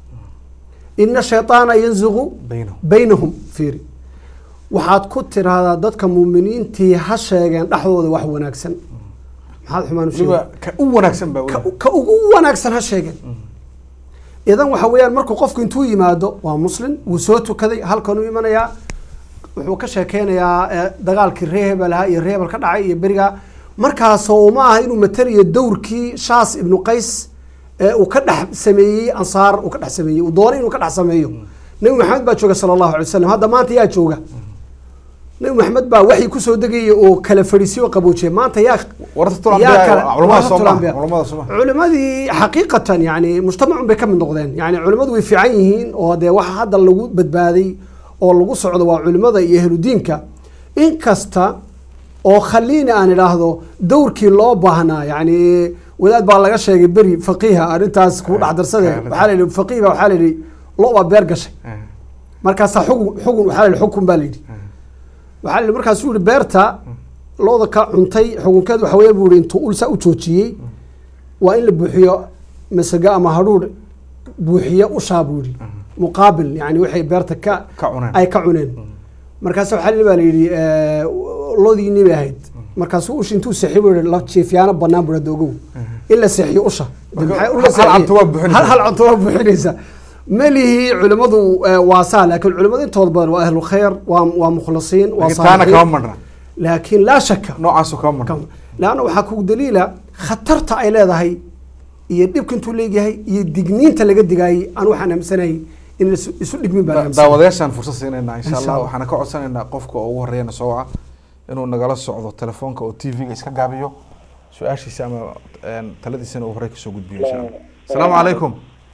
ina shayطaana yanzigu baynahum baynahum fiiri waxaad ku tiraahdaa dadka muuminiintii ha sheegeen dhexdooda wax wanaagsan maxaad xumaan u sheegi weliba ka u wanaagsan baa ka, weliba. ka ugu wanaagsan ha sheegeen idan waxa weeyaan markuu qofku intuu yimaado waa muslim wuu soo tukaday halkanuu imanayaa wuxuu ka sheekeynayaa eh, dagaalkii ree hebel ahaa iyo ree hebel ka dhacay iyo beriga markaasoo ma aha inuu matalayo dowrkii shaas ibnu qays ee uu ka dhex sameeyey ansaar uu ka dhex sameeyey uu doonay inuu ka dhex sameeyo nebi maxamed baa jooga sala allahu alay wasalam hadda maanta yaa jooga nebi maxamed baa waxii kusoo degayay oo kala fadhiisay oo qaboojiyay maanta yaa warta yaa kale- culamada warta soomaa tulanbiya. culamada soomaa culimadii xaqiiqatan yani mujtamacun bay ka mid noqdeen yani culimadu way fiican yihiin oo dee waxa hadda lagu badbaaday oo lagu socdo waa culimada iyo ehludiinka inkasta oo khaliina aan idhaahdo dowrkii loo baahnaa yani wadaad baa laga sheegay beri faqiiha arrintaas kuu dhexdarsade Kaalid. waxaa la yidhi faqiih baa waxaa la yidhi lo baa beer gashay Eh, markaasaa xugun xugun waxaa la yidhi xukun baa la yidhi waxaa la yidhi markaasuu yihi beerta looda ka cuntay xukunkeed waxa weeye buu yihi intuu ulsa u joojiyey waa in la buuxiyo masago ama hadhuudh buuxiyo ushaa buu yihi muqaabil yani waxay beerta ka ka cuneen ay ka cuneen markaas waxaa la baa la yidhi eh, loodiinii bay ahayd markaasuu ushi intuu seexiy buu yihi la jiifyaano banaan buu hada ogow in la seexiyo usha De Marka maxay hal- ula hal seexiyeen? cunto waa buuxinaysa. hal hal cunto waa buuxinaysa malihii culimmadu eh, waa saa laakiin culimmadu intooda badan waa ahlu khayr waa waa mukhlisiin waa laakiin taana kama saalixiin marna laakiin laa shaka noocaasu kama marna leanna waxaa kugu daliila khatarta ay leedahay iyo dhibka intuu leegyahay iyo digniinta laga digaayay aan waxaan aaminsanahay in la isu- isu dhigmin baan Da- aaminsanay daawadayaashaan fursad siinaynaa insha Insha allah Allah. waxaana ka codsanaynaa qofka oo ugu horeeyana soo waca inuu nagala socdo telefoonka oo t v-ga iska gaabiyo su-aashiisa ama een, taladiisana uu horey kasoo gudbiyo insha allah asalaamu calaykum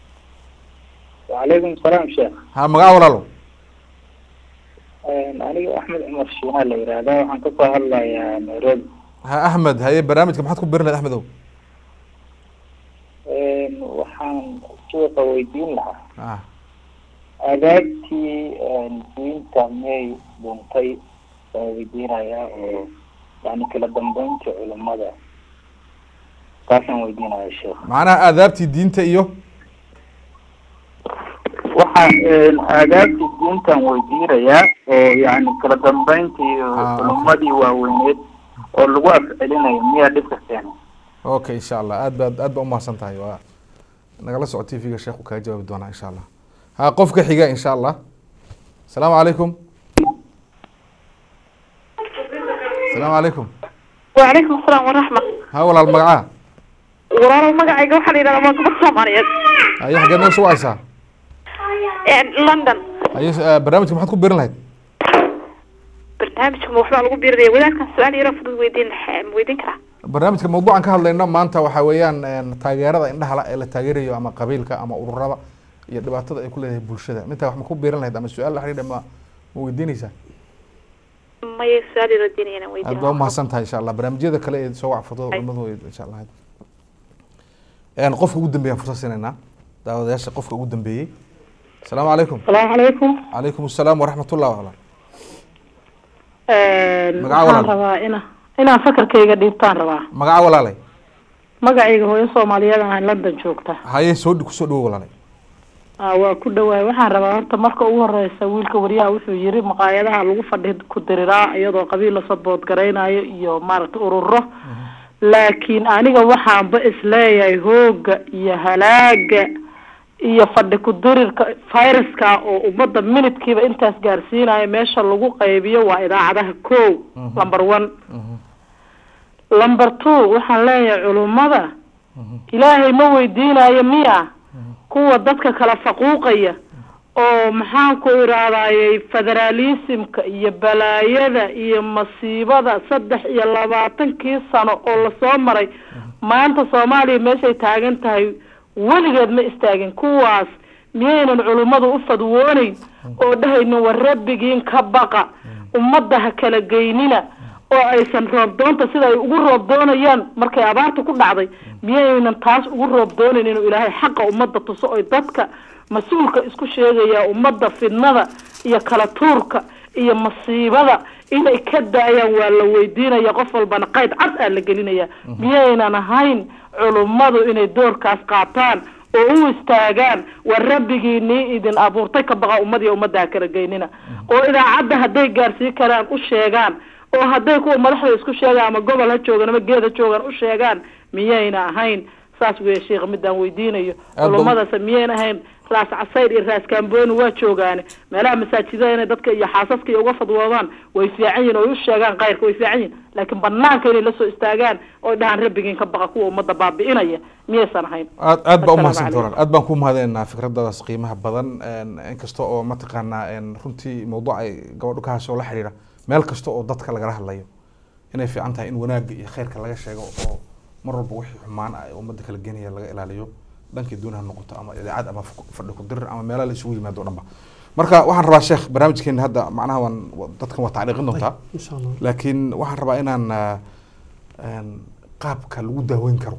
وعليكم السلام شيخ ha magaca walaalo aniga axmed cumar shiinaa la yihahdaa waxaan kasoo hadlayaa nairobi ha axmed haye barnaamijka maxaad ku birin lahayd axmed ow waxaan suuqa weydiin lahaa ah aadaabtii diinta miyay dhuntay waan weydiinayaa oo yani kala dambeynta culimada taasaan weydiinaya sheekh macnaha aadaabtii diinta iyo waxaa aadaabtii diintan weydiinayaa oo yani kala dambeyntii Ah, culimadii waaweyneed oo lagu afcelinayo miyaa dhibka keenay okay insha allah aad baad aad baa umahadsan tahay waa nagala soco t v-ga sheekhu kaga jawaabi doonaa insha allah ha qofka xiga insha allah asalaamu calaykum asalaamu calaykum وعليكم السلام ورحمة ha walaal magacaha walaalow magacayga waxaa la yidhahdaa waa gabadh soomaaliyeed haye xageed naga soo wacaysaa london haye eh, barnaamijka maxaad ku birin lahayd barnaamijka ma waxbaa lagu biirinaya wadaadkan su-aal yaro fudud weydiin ma weydiin karaa barnaamijka mawduucan ka hadlayno maanta waxaa weeyaan een, taageerada indhaha la ee la taageerayo ama qabiilka ama ururada iyo dhibaatada ay ku leedahay bulshada mintaa wax ma ku biiran lahayd ama su-aal la xiriidha ma ma weydiinaysaa maya su-aal yaro diinaya inaan aad weydiin baa umahadsan tahay insha allah barnaamijyada kale ee soo wacfurtada culimadu insha allah een qofka ugu dambeeyaan fursad siinaynaa daawadayaasha qofka ugu dambeeyey asalaamu calaykum asalaamu calaykum calaykum asalaam waraxmatullah wala Magaca waxaan walaal. rabaa ina inaan fakarkayga dhiibtaan rabaa magaca walaalay magacayga hooyo soomaaliyeed aan london joogta haye soo dhi- kusoo dhawo walaalay Ah, waa ku dhawaay waxaan rabaa horta marka ugu horeysa wiilka wariyaha wuxuu yiri maqaayadaha lagu fadhi ku diriraa iyadoo qabiil la sabood garaynayo iyo maaragta ururo laakiin aniga waxaanba isleeyahay hooga iyo halaaga iyo fadhi ku dirirka viruska oo ummadda minidkiiba intaas gaarsiinayo meesha lagu qaybiyo waa idaacadaha ko number one number two waxaan leeyahay culummada ilaahay ma weydiinayo miya kuwa dadka kala faquuqaya oo maxaan ku idhahdayey federalismka iyo balaayada iyo masiibada saddex iyo labaatankii sano oo lasoo maray maanta soomaaliya meeshay taagan tahay weligeed ma istaagin kuwaas miyaynan culummadu u fadwooneyn oo dhahaynin war rabbigiin ka baqa ummadda ha kala geynina oo aysan roob doonta sida ay ugu roob doonayaan markay abaarta ku dhacday miyaynan taas ugu roob doonayn inuu ilaahay xaqa ummadda tuso oy dadka mas-uulka isku sheegaya ummadda fidnada iyo kala tuurka iyo masiibada inay ka daayaan waa la weydiinaya qof walbana qayd cad aa la gelinaya miyaynan ahayn culummadu inay doorkaas qaataan oo u istaagaan war rabbigiinii idin abuurtay ka baqa ummad iyo ummadda ha kala geynina oo idaacadda hadday gaarsii karaan u sheegaan oo hadday kuwa madaxda isku sheegaan ama gobol ha joogaan ama geed ha joogaan u sheegaan miyayna ahayn saas weeye sheekh midaan weydiinayo Aad ba- culummadaas miyayna ahayn raas casayr iyo raas kaambooni waa joogaane meelaha masaajidada inay dadka iyo xaasaska iyo uga fadwoodaan way fiican yihin oo ay u sheegaan kayrka way fiican yihin laakiin banaanka inay lasoo istaagaan oo dhahaan rabbigiin ka baqa kuwa ummadda baabi'inaya miyaysan ahayn aad aad baa Assalaamu umahadsan calaykum. doonaan aad baan ku mahadinaynaa fikradaas qiimaha badan een, inkasta oo mataqaanaa een, runtii mawduuc ay gabadhu ka hasho la xiriira meel kasta oo dadka lagala hadlayo inay fiican tahay in wanaagga iyo khayrka laga sheego oo mar walba wixii xumaan ah ee ummadda kala genaya laga ilaaliyo dhankii dooni ha noqoto ama idaacad ama fu- fadhi ku dirir ama meelaha la isugu yimaado o dhanba marka waxaan rabaa sheekh barnaamijkeena hadda macnaha waan wa- dadkan waa tacliiqin doontaa insha allah laakiin waxaan rabaa inaan ah, een, qaabka lagu daaweyn karo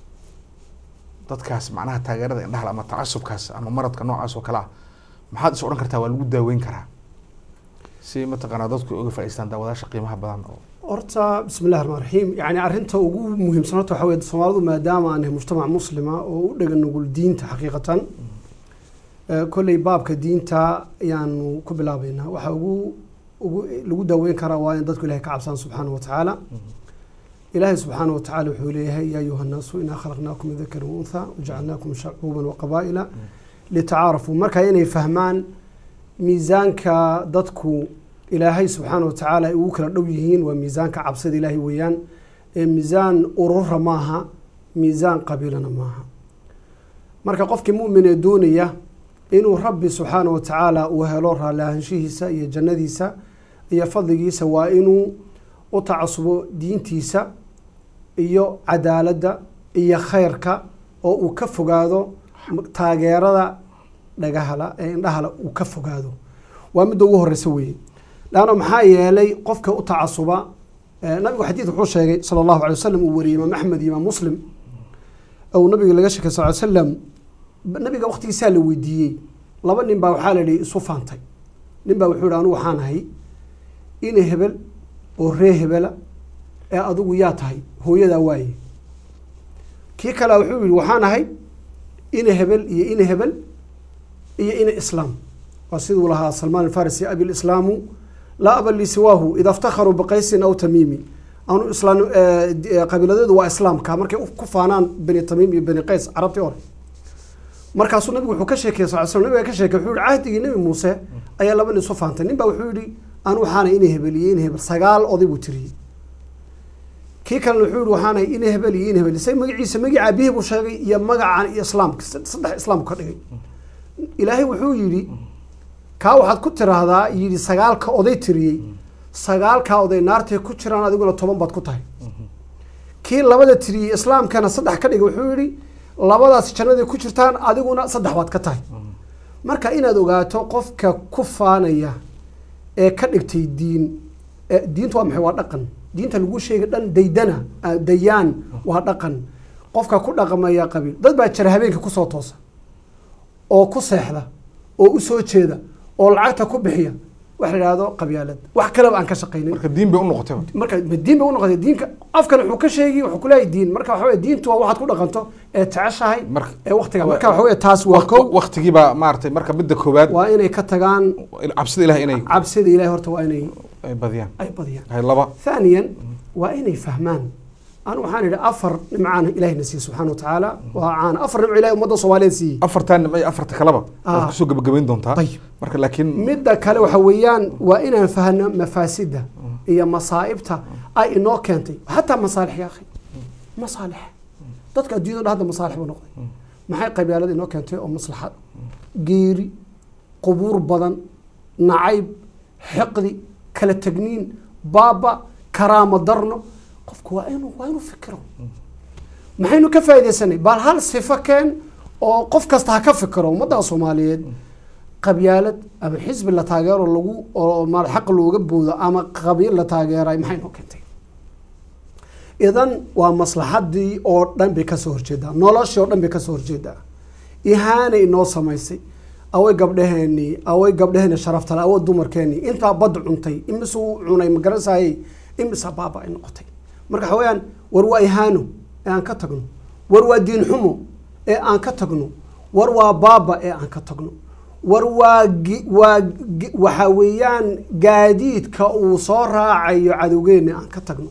dadkaas macnaha taageerada indhaha ama tacasubkaas ama maradka noocaas oo kale ah maxaad is odhan kartaa waa lagu daaweyn karaa si mataqaanaa dadku ay uga faa'iideystaan daawadaasha qiimaha badan oo horta bismi illahi raxmaan raxiim yani arrinta ugu muhiimsan horta waxaa weye soomaalidu maadaama aan nahay mujtamac muslima oo u dhagan nugul diinta xaqiiqatan eh, kolley baabka diinta ayaanu ku bilaabeynaa waxaa ugu ugu lagu daaweyn karaa waa in dadku ilahay ka cabsaan subxaana wa tacaala ilaahay subxaana wa tacaala wuxuu leeyahay yaa ayuha nnaasu inaa khalaqnaakum min dakarin wa untha wajacalnaakum shacuuban wa qabaa'ila litacaarafuu marka inay fahmaan miisaanka dadku ilaahay subxaana wa tacaala ay ugu kala dhow yihiin waa miisaanka cabsida ilaahay weeyaan ee miisaan urura maaha miisaan qabiilana maaha marka qofkii mu'min ee doonaya inuu rabbi subxaana wa tacaala uu helo raalli ahaanshihiisa iyo jannadiisa iyo fadligiisa waa inuu u tacasubo diintiisa iyo cadaaladda iyo khayrka oo uu ka fogaado taageerada dhagahala ee indhahala uu ka fogaado waa midda ugu horeysa weeye laanna maxaa yeelay qofka u tacasuba eh, nabigu xadiid wuxuu sheegay sala allahu alay wasalam uu wariyey imaam axmed iyo imaam muslim ou nabiga laga sheekay sal ly slam nabiga waqtigiisaa la weydiiyey laba nin baa waxaa la yidhi isu faantay nin baa wuxuu yihi anigu waxaan ahay ina hebel oo ree hebela ee adigu yaa tahay hooyadaa waaye kii kale wuxuu yihi waxaan ahay ina hebel iyo ina hebel iyo ina islaam waa siduu lahaa salmaan alfarisi abi lislaamu laa aba li siwaahu ida iftakharuu biqaysin aw tamiimi anu islaam eh, di- eh, qabiiladeedu waa islaamka markay u- ku faanaan bani tamiim iyo bani qays carabtii hore markaasuu nabigu wuxuu ka sheekeyey sal slam nabiga ka sheekey wuxuu yihi cahdigii nebi muuse ayaa laba nin isu faantay nin baa wuxuu yihi anu waxaana ina hebel iyo ina hebel sagaal oday buu tiriyey kii kalena wuxuu yihi waxaana ina hebel iyo ina hebel say magaciisa magacii aabihii buu sheegay iyo magacan iyo islaamka saddex islaamku ka dhigay ilaahay wuxuu yidhi kaa waxaad ku tiraahdaa yidhi sagaalka oday tiriyey sagaalkaa oday naartay ku jiraan adiguna toban baad ku tahay kii labada tiriyey islaamkana saddex ka dhigay wuxuu yidhi labadaas jannaday ku jirtaan adiguna saddex baad ka tahay marka inaad ogaato qofka ku faanaya ee ka dhigtay diin ee diintu waa maxay waa dhaqan diinta lagu sheegay dhan daydana ah, dayaan waa dhaqan qofka ku dhaqmaya qabiil dad baa jira habeenkii kusoo toosa oo ku seexda oo u soo jeeda oo lacagta ku bixiya wax la yidhaahdo qabyaalad wax kaleba aan ka shaqaynin marka diin bay u noqotay marka ma diin bay unoqotay diinka afkan wuxuu ka sheegi wuxuu kuleeyahay diin marka waxa weye diintu waa waxaad ku dhaqanto ee jeceshahay Marka- ee waqtiga marka waxa weye taas waa kow waqtigii baa maaragtay marka midda koowaad waa inay ka tagaan cabsida ilaah inay cabsida ilahay horta waa inay ay badiyaan ay badiyaan hay laba ثانيا waa inay fahmaan anu waxaan idhi afar nimcaan ilahina siiye subxaana wa tacaala waa caan afar nimco ilahay ummadda soomaaliyeed siiyey afartan nimco iyo afarta kaleba waad Ah. kusoo gebagabayn doontaa Ayib. marka laakiin midda kale waxa weeyaan waa inaan fahno mafaasida iyo masaa'ibta ay inoo keentay xataa masaalix ya akhi masaalix dadka adduunyada dhan hadda masaalix buu noqday maxay qabyaalada inoo keentay oo maslaxad geeri qubuur badan nacayb xiqdi kala tegniin baaba karaamo darno qofku waa inuu waa inuu fikiro maxaynu ka faaidaysanay bal hal sifo keen oo qof kasta ha ka fikiro ummadda soomaaliyeed qabyaalad ama xisbi la taageero lagu oo maal xaq looga boodo ama qabiil la taageeray maxay noo keentay idan waa maslaxadii oo dhan bay kasoo horjeedaa noloshii oo dhan bay kasoo horjeedaa ihaanay inoo samaysay away gabdhaheenii away gabdhaheeni sharaftale awa dumarkeenii intaa bad cuntay imisuu cunay magaranayay imisa baaba ay noqotay marka waxa weeyaan war waa ihaano ee aan ka tagno war waa diin xumo ee aan ka tagno war waa baaba ee aan ka tagno war waa gi- waa gi- waxa weeyaan gaadiidka uu soo raacayo cadowgeena aan ka tagno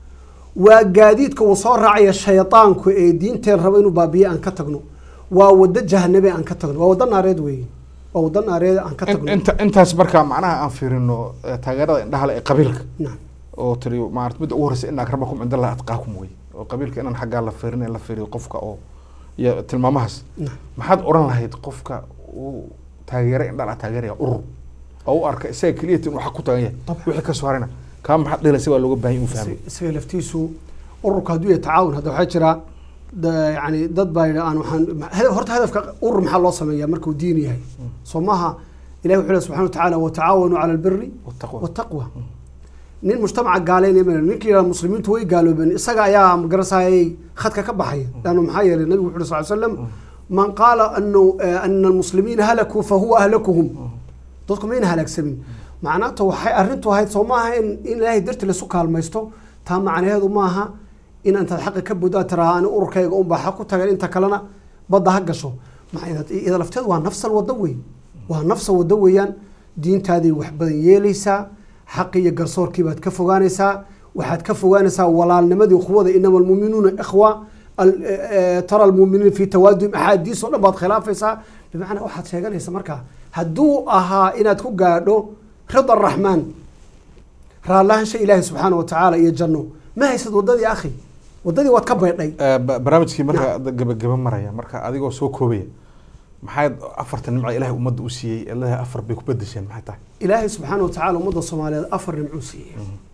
waa gaadiidka uu soo raacayo shaydaanku ee diinteen rabo inuu baabiye aan ka tagno waa wado jahanabe aan ka tagno waa wado naareed weeye waa wado naareed aan ka in- tagno inta intaas marka macnaha aan fiirino eh, taageerada indhaha ee qabiilka Naam. oo tiri maarata midda ugu horeysa ina akramakum cinda allahi atqaakum wey oo qabiilka inaan xaggaa la fiirin la fiiriyo qofka oo iyo tilmaamahaas Naam. maxaad oran lahayd qofka uu taageera indhala taageeraya urur oo u arka isaga keliyata inuu xaq ku taagan yahay Dabcan. wixii ka soo harayna kaa maxaad dhilaysa waa looga baahan yahay inuu fahmo isaga laftiisu ururka hadduu yahay tacaawun hadda waxaa jira da- yani dad baa yidhi aan waxaan hada- horta hadafka urur maxaa loo sameeyaa markuu diin yahay soo maaha ilahi wuxuu lehy subxana wa tacaala watacaawanuu cala albiri Wattaqwa. wataqwa nin mujtamaca gaaleynaya ma ninkii yidhaha muslimiintu way gaaloobeen isaga ayaa magarasayay khadka ka baxaya lannu maxaa yeelay nabigu wuxu uhi sal slam man qaala anu ana almuslimiina halakuu fahuwa ahlakuhum dadku mayna halaagsamin macnaata waxay arrintu ahayd soo maaha in in ilaahay darti laisu kaalmaysto taa macnaheedu maaha in intaad xaqa ka buddaa tiraa ani ururkayga unbaa xaq ku tagan inta kalena badda ha gasho maxay ida lafteedu waa nafsal waddo wey waa nafsal waddo weeyaan diintaaday wax badan yeelaysaa xaqi iyo garsoorkii baad ka fogaanaysaa waxaad ka fogaanaysaa walaalnimadii quwada inama almuuminuuna ikhwa al- eh, eh, tara almuuminiina fi tawaadum axaadiis oo dhan baad khilaafaysaa bimacnaa waxaad sheeganaysa markaa hadduu ahaa inaad ku gaadho rida araxmaan raallaahansha ilaahi subxaana wa tacaala iyo janno ma haysad waddadii akhi waddadii waad ka baydhay Eh, ba- barnaamijkii marka hadda gabagaba maraya marka adigoo soo koobaya maxayd afarta nimca ilahay ummadda u siiyey ee leedahay afar bay ku bedesheen maxay tahay ilaahay subxaana wa tacaala ummadda soomaaliyeed afar nimcuu siiyey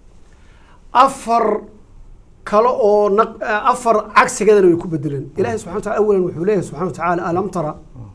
afar kale oo naq- eh, afar cagsigeedana way ku bedeleen ilahay subxana wa taala awalan wuxuu leeyahay subxana wa tacaala alam tara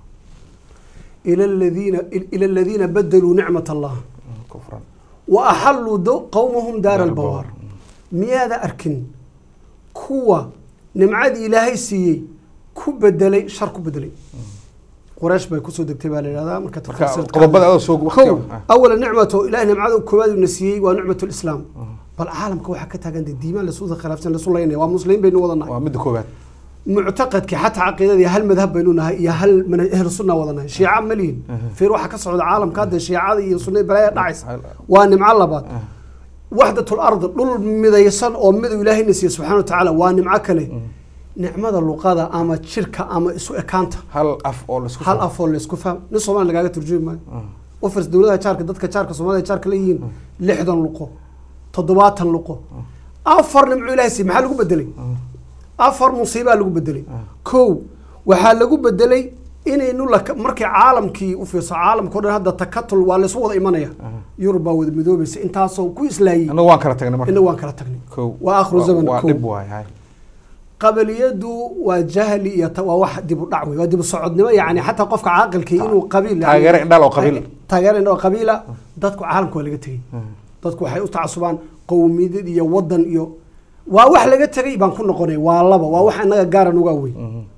ila aladiina ila aladiina badaluu nicmat allah kufran wa axalluu do- qowmahum daara albawaar miyaada arkin kuwa nimcadii ilaahay siiyey ku bedelay shar ku bedelay quraysh bay kusoo degtay baa la yidhahdaa marka marka tafsiirka qodobada adoo soo kow waqtiga awala nicmato ilahay nimcada koowaad uuna siiyey waa nicmat lislaam bal caalamka waxaa ka taagan dee diimaan lasu khilaafsan lasu laynaya waa muslimiin baynu wada nahay waa midda koowaad muctaqadkii xataa caqiidadii hal madhab baynu nahay iyo hal manhaj ahlu sunna wada nahay shiica ma lihin fiir waxaa ka socda caalamka hadda shiicada iyo sunnada balaaya dhacaysa waa nimco labaad waxdatul ard dhul midaysan oo midu ilaahayna siiye subxana wa tacaala waa nimco kale nicmada luqada ama jirka ama isu ekaanta hal af oo laisku hal afoo laysku faham nin soomaali lagaaga turjumi maayo ufers dowladaha jaarka dadka jaarka soomaalida jaarka leeyihiin lixdan luqo toddobaatan luqo afar nimco ilahay siiye maxaa lagu bedelay afar musiibaa lagu bedelay kow waxaa lagu bedelay inaynu laka markii caalamkii u fiirso caalamka o dhan hadda takatul waa laysu wada imanaya yurub baa wada midoobaysa intaasoo ku islaayey annagu waan kala tagnay marka ina waan kala tagnay kow waa aakhiru zaman waa kow dhib waay hay qabaliyadu waa jahli iyo ta- waa wax dib u dhac wey waa dib u socodnimo yani xataa qofka caaqilkii inuu qabiil taageero indhaal oo qabiil. taageero indhaal oo qabiila dadku caalamka waa laga tegey dadku waxay u tacasubaan qowmiyad iyo wadan iyo waa wax laga tegay baan ku noqonay waa laba waa wax inaga gaara nuga wey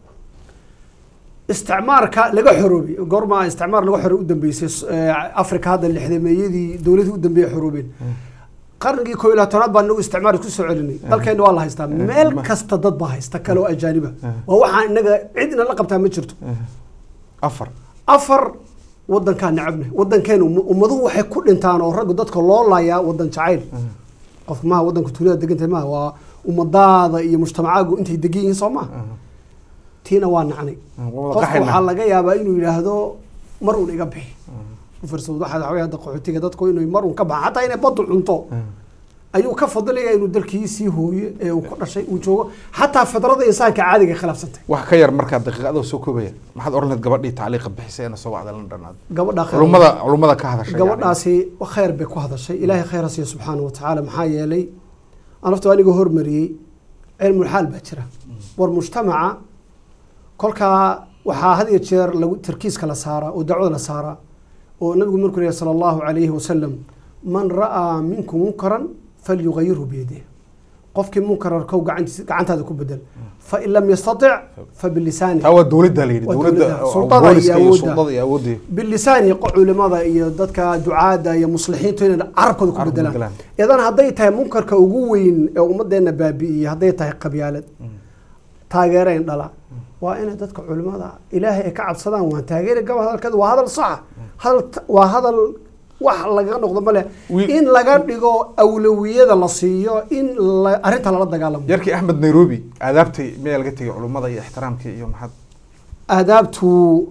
isticmaarka laga xoroobay goorma isticmaar laga xoroobay u dambeysay s- ee, afrika hadda lixdameeyadii dowladii u dambeeyay xoroobeen qarnigii koo iyo labaatanaad baa nagu isticmaar isku soo celinay dalkeena waa la haystaa meel kasta dad baa haysta kale oo ajaaniba waa waxaan inaga cid ina la qabtaa ma jirto afar afar wadankaa necabne wadankeena um- ummaduhu waxay ku dhintaan oo raggu dadka loo laayaa wadan jacayl qofka maha wadanka tuulada degantahay maha waa ummadaada iyo mujtamacaagu intay degan yihiin soo maha tiina waa nacnay wada qofka qaxayna. waxaa laga yaabaa inuu yidhaahdo mar uun iga bixi ufirsad waxaa waxaa weeye hadda qaxootiga dadku inay mar uun ka baxan xataa inay baddu cunto ayuu ka fadilaya inuu dalkiisii hooyo ee uu ku dhashay uu joogo xataa fidrada insaanka caadiga ay khilaafsantay wax ka yar markaa daqiiqada soo koobaya maxaad oran lahayd gabadhii tacliiqa bixisay eena soo wacda la dhanaad gabadha khayr- culummada culummada ka hadashay yani. gabadhaasi khayr bay ku hadashay ilaahay khayr ha siiyo subxaana wa tacaala maxaa yeelay anaftu aniga hormariyey cilmulxaal baa jira war mujtamaca kolkaa waxaa had iyo jeer lagu tarkiiska la saaraa oo dacwada la saaraa oo nabigu markuu leeyahay sala allahu calayhi wasalam man ra'aa minkum munkaran falyugayirhu biyadih qofkii munkar arkow gacantiisa gacantaada ku bedel fain lam yastatic fabilisaani taa waa dowladda la yidhi Waa dowladda dowladda. oo Sultada booliska iyo iyo awoodda. sultada iyo awoodii bilisaani qo- culimada iyo dadka ducaada iyo muslixiintu inay carabkooda ku Carabka bedelaan bedelaan. idan hadday tahay munkarka ugu weyn ee ummadeena baabi'iyey hadday tahay qabyaalad taageerayn dhala waa inay dadka culimada ilaahay ay ka cabsadaan waan taageeri gaba hadalkeeda waa hadal saxa hadal t- waa hadal wax laga noqdo male Wiil- in laga dhigo awlawiyada la siiyo in la- arrinta lala dagaalamo yarkii axmed nairobi aadaabtay miyaa laga tegay culummada iyo ixtiraamkii iyo maxaad aadaabtu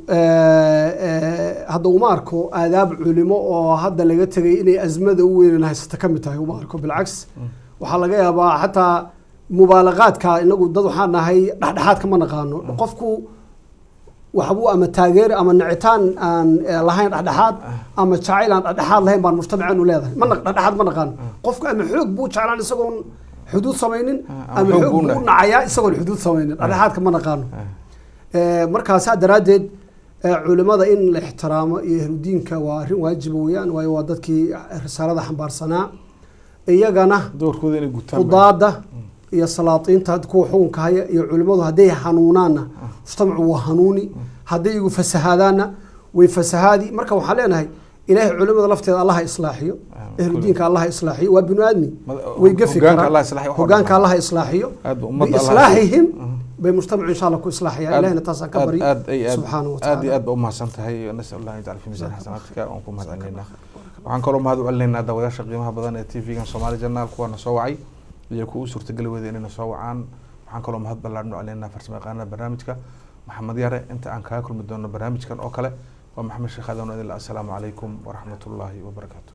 hadda uma arko aadaab culimo oo hadda laga tegay inay azmada u weynan haysata ka mid tahay uma arko bilcaks waxaa laga yaabaa xataa mubaalaqaadka inagu dad waxaan nahay dhexdhexaadka ma naqaano qofku waxbuu ama taageeri ama nicitaan aan eh, lahayn dhexdhexaad ama jacayl aan dhexdhexaad lahayn baan mujtamaceenu leedahay ma naq- dhexdhexaad ma naqaano qofku ama xoog buu jeclaan isagoon xuduud samaynin Ah, ama ama xoog xoog buu buu na- nacayaa isagoon xuduud samaynin dhexdhexaadka ma naqaano Eh, markaasaa daraaddeed eh, culimada in la ixtiraamo iyo ahludiinka waa arrin waajiba weeyaan waayo waa dadkii risaalada xambaarsanaa iyagana doorkooda inay gutaan baa- qudaada iyo salaatiinta kuwa xukunka haya iyo culimadu hadday hanuunaanna mujtamacu waa hanuuni hadday igu fasahaadaanna way fasahaadi marka waxaan leenahay ilaahay culimada lafteeda allaha islaaxiyo Ah, ahludiinka allaha islaaxiyo waa binu aadmi Mad- way gafi hogaanka karaan Allah islaaxiyo, wax oo hogaanka dhan. allaha islaaxiyo Aad ba ummadda Allah biislaaxihim Mhm. bay mujtamacu insha allah ku islaaxayaan aad- ilahina taasaan ka aad- baryo aad ay- aad- subxaana wa aad iyo tacaala aad ba umahadsan tahay nasal allah an yajcal fi miisaan xasanaatika waan ku mahad celinaynaa waxaan kaloo mahad u celinaynaa daawadayaasha qiimaha badan ee tv-gan soomaali janaal kuwaana soo wacay iyo kuwa u suurtageli weyda inayna soo wacaan waxaan kaloo mahad ballaadhan u celinaynaa farsamo yaqaanada barnaamijka maxamed yare inta aan kaga kulmi doono barnaamijkan oo kale waa maxamed sheekh aadan idil assalaamu calaykum waraxmat ullaahi wabarakaatu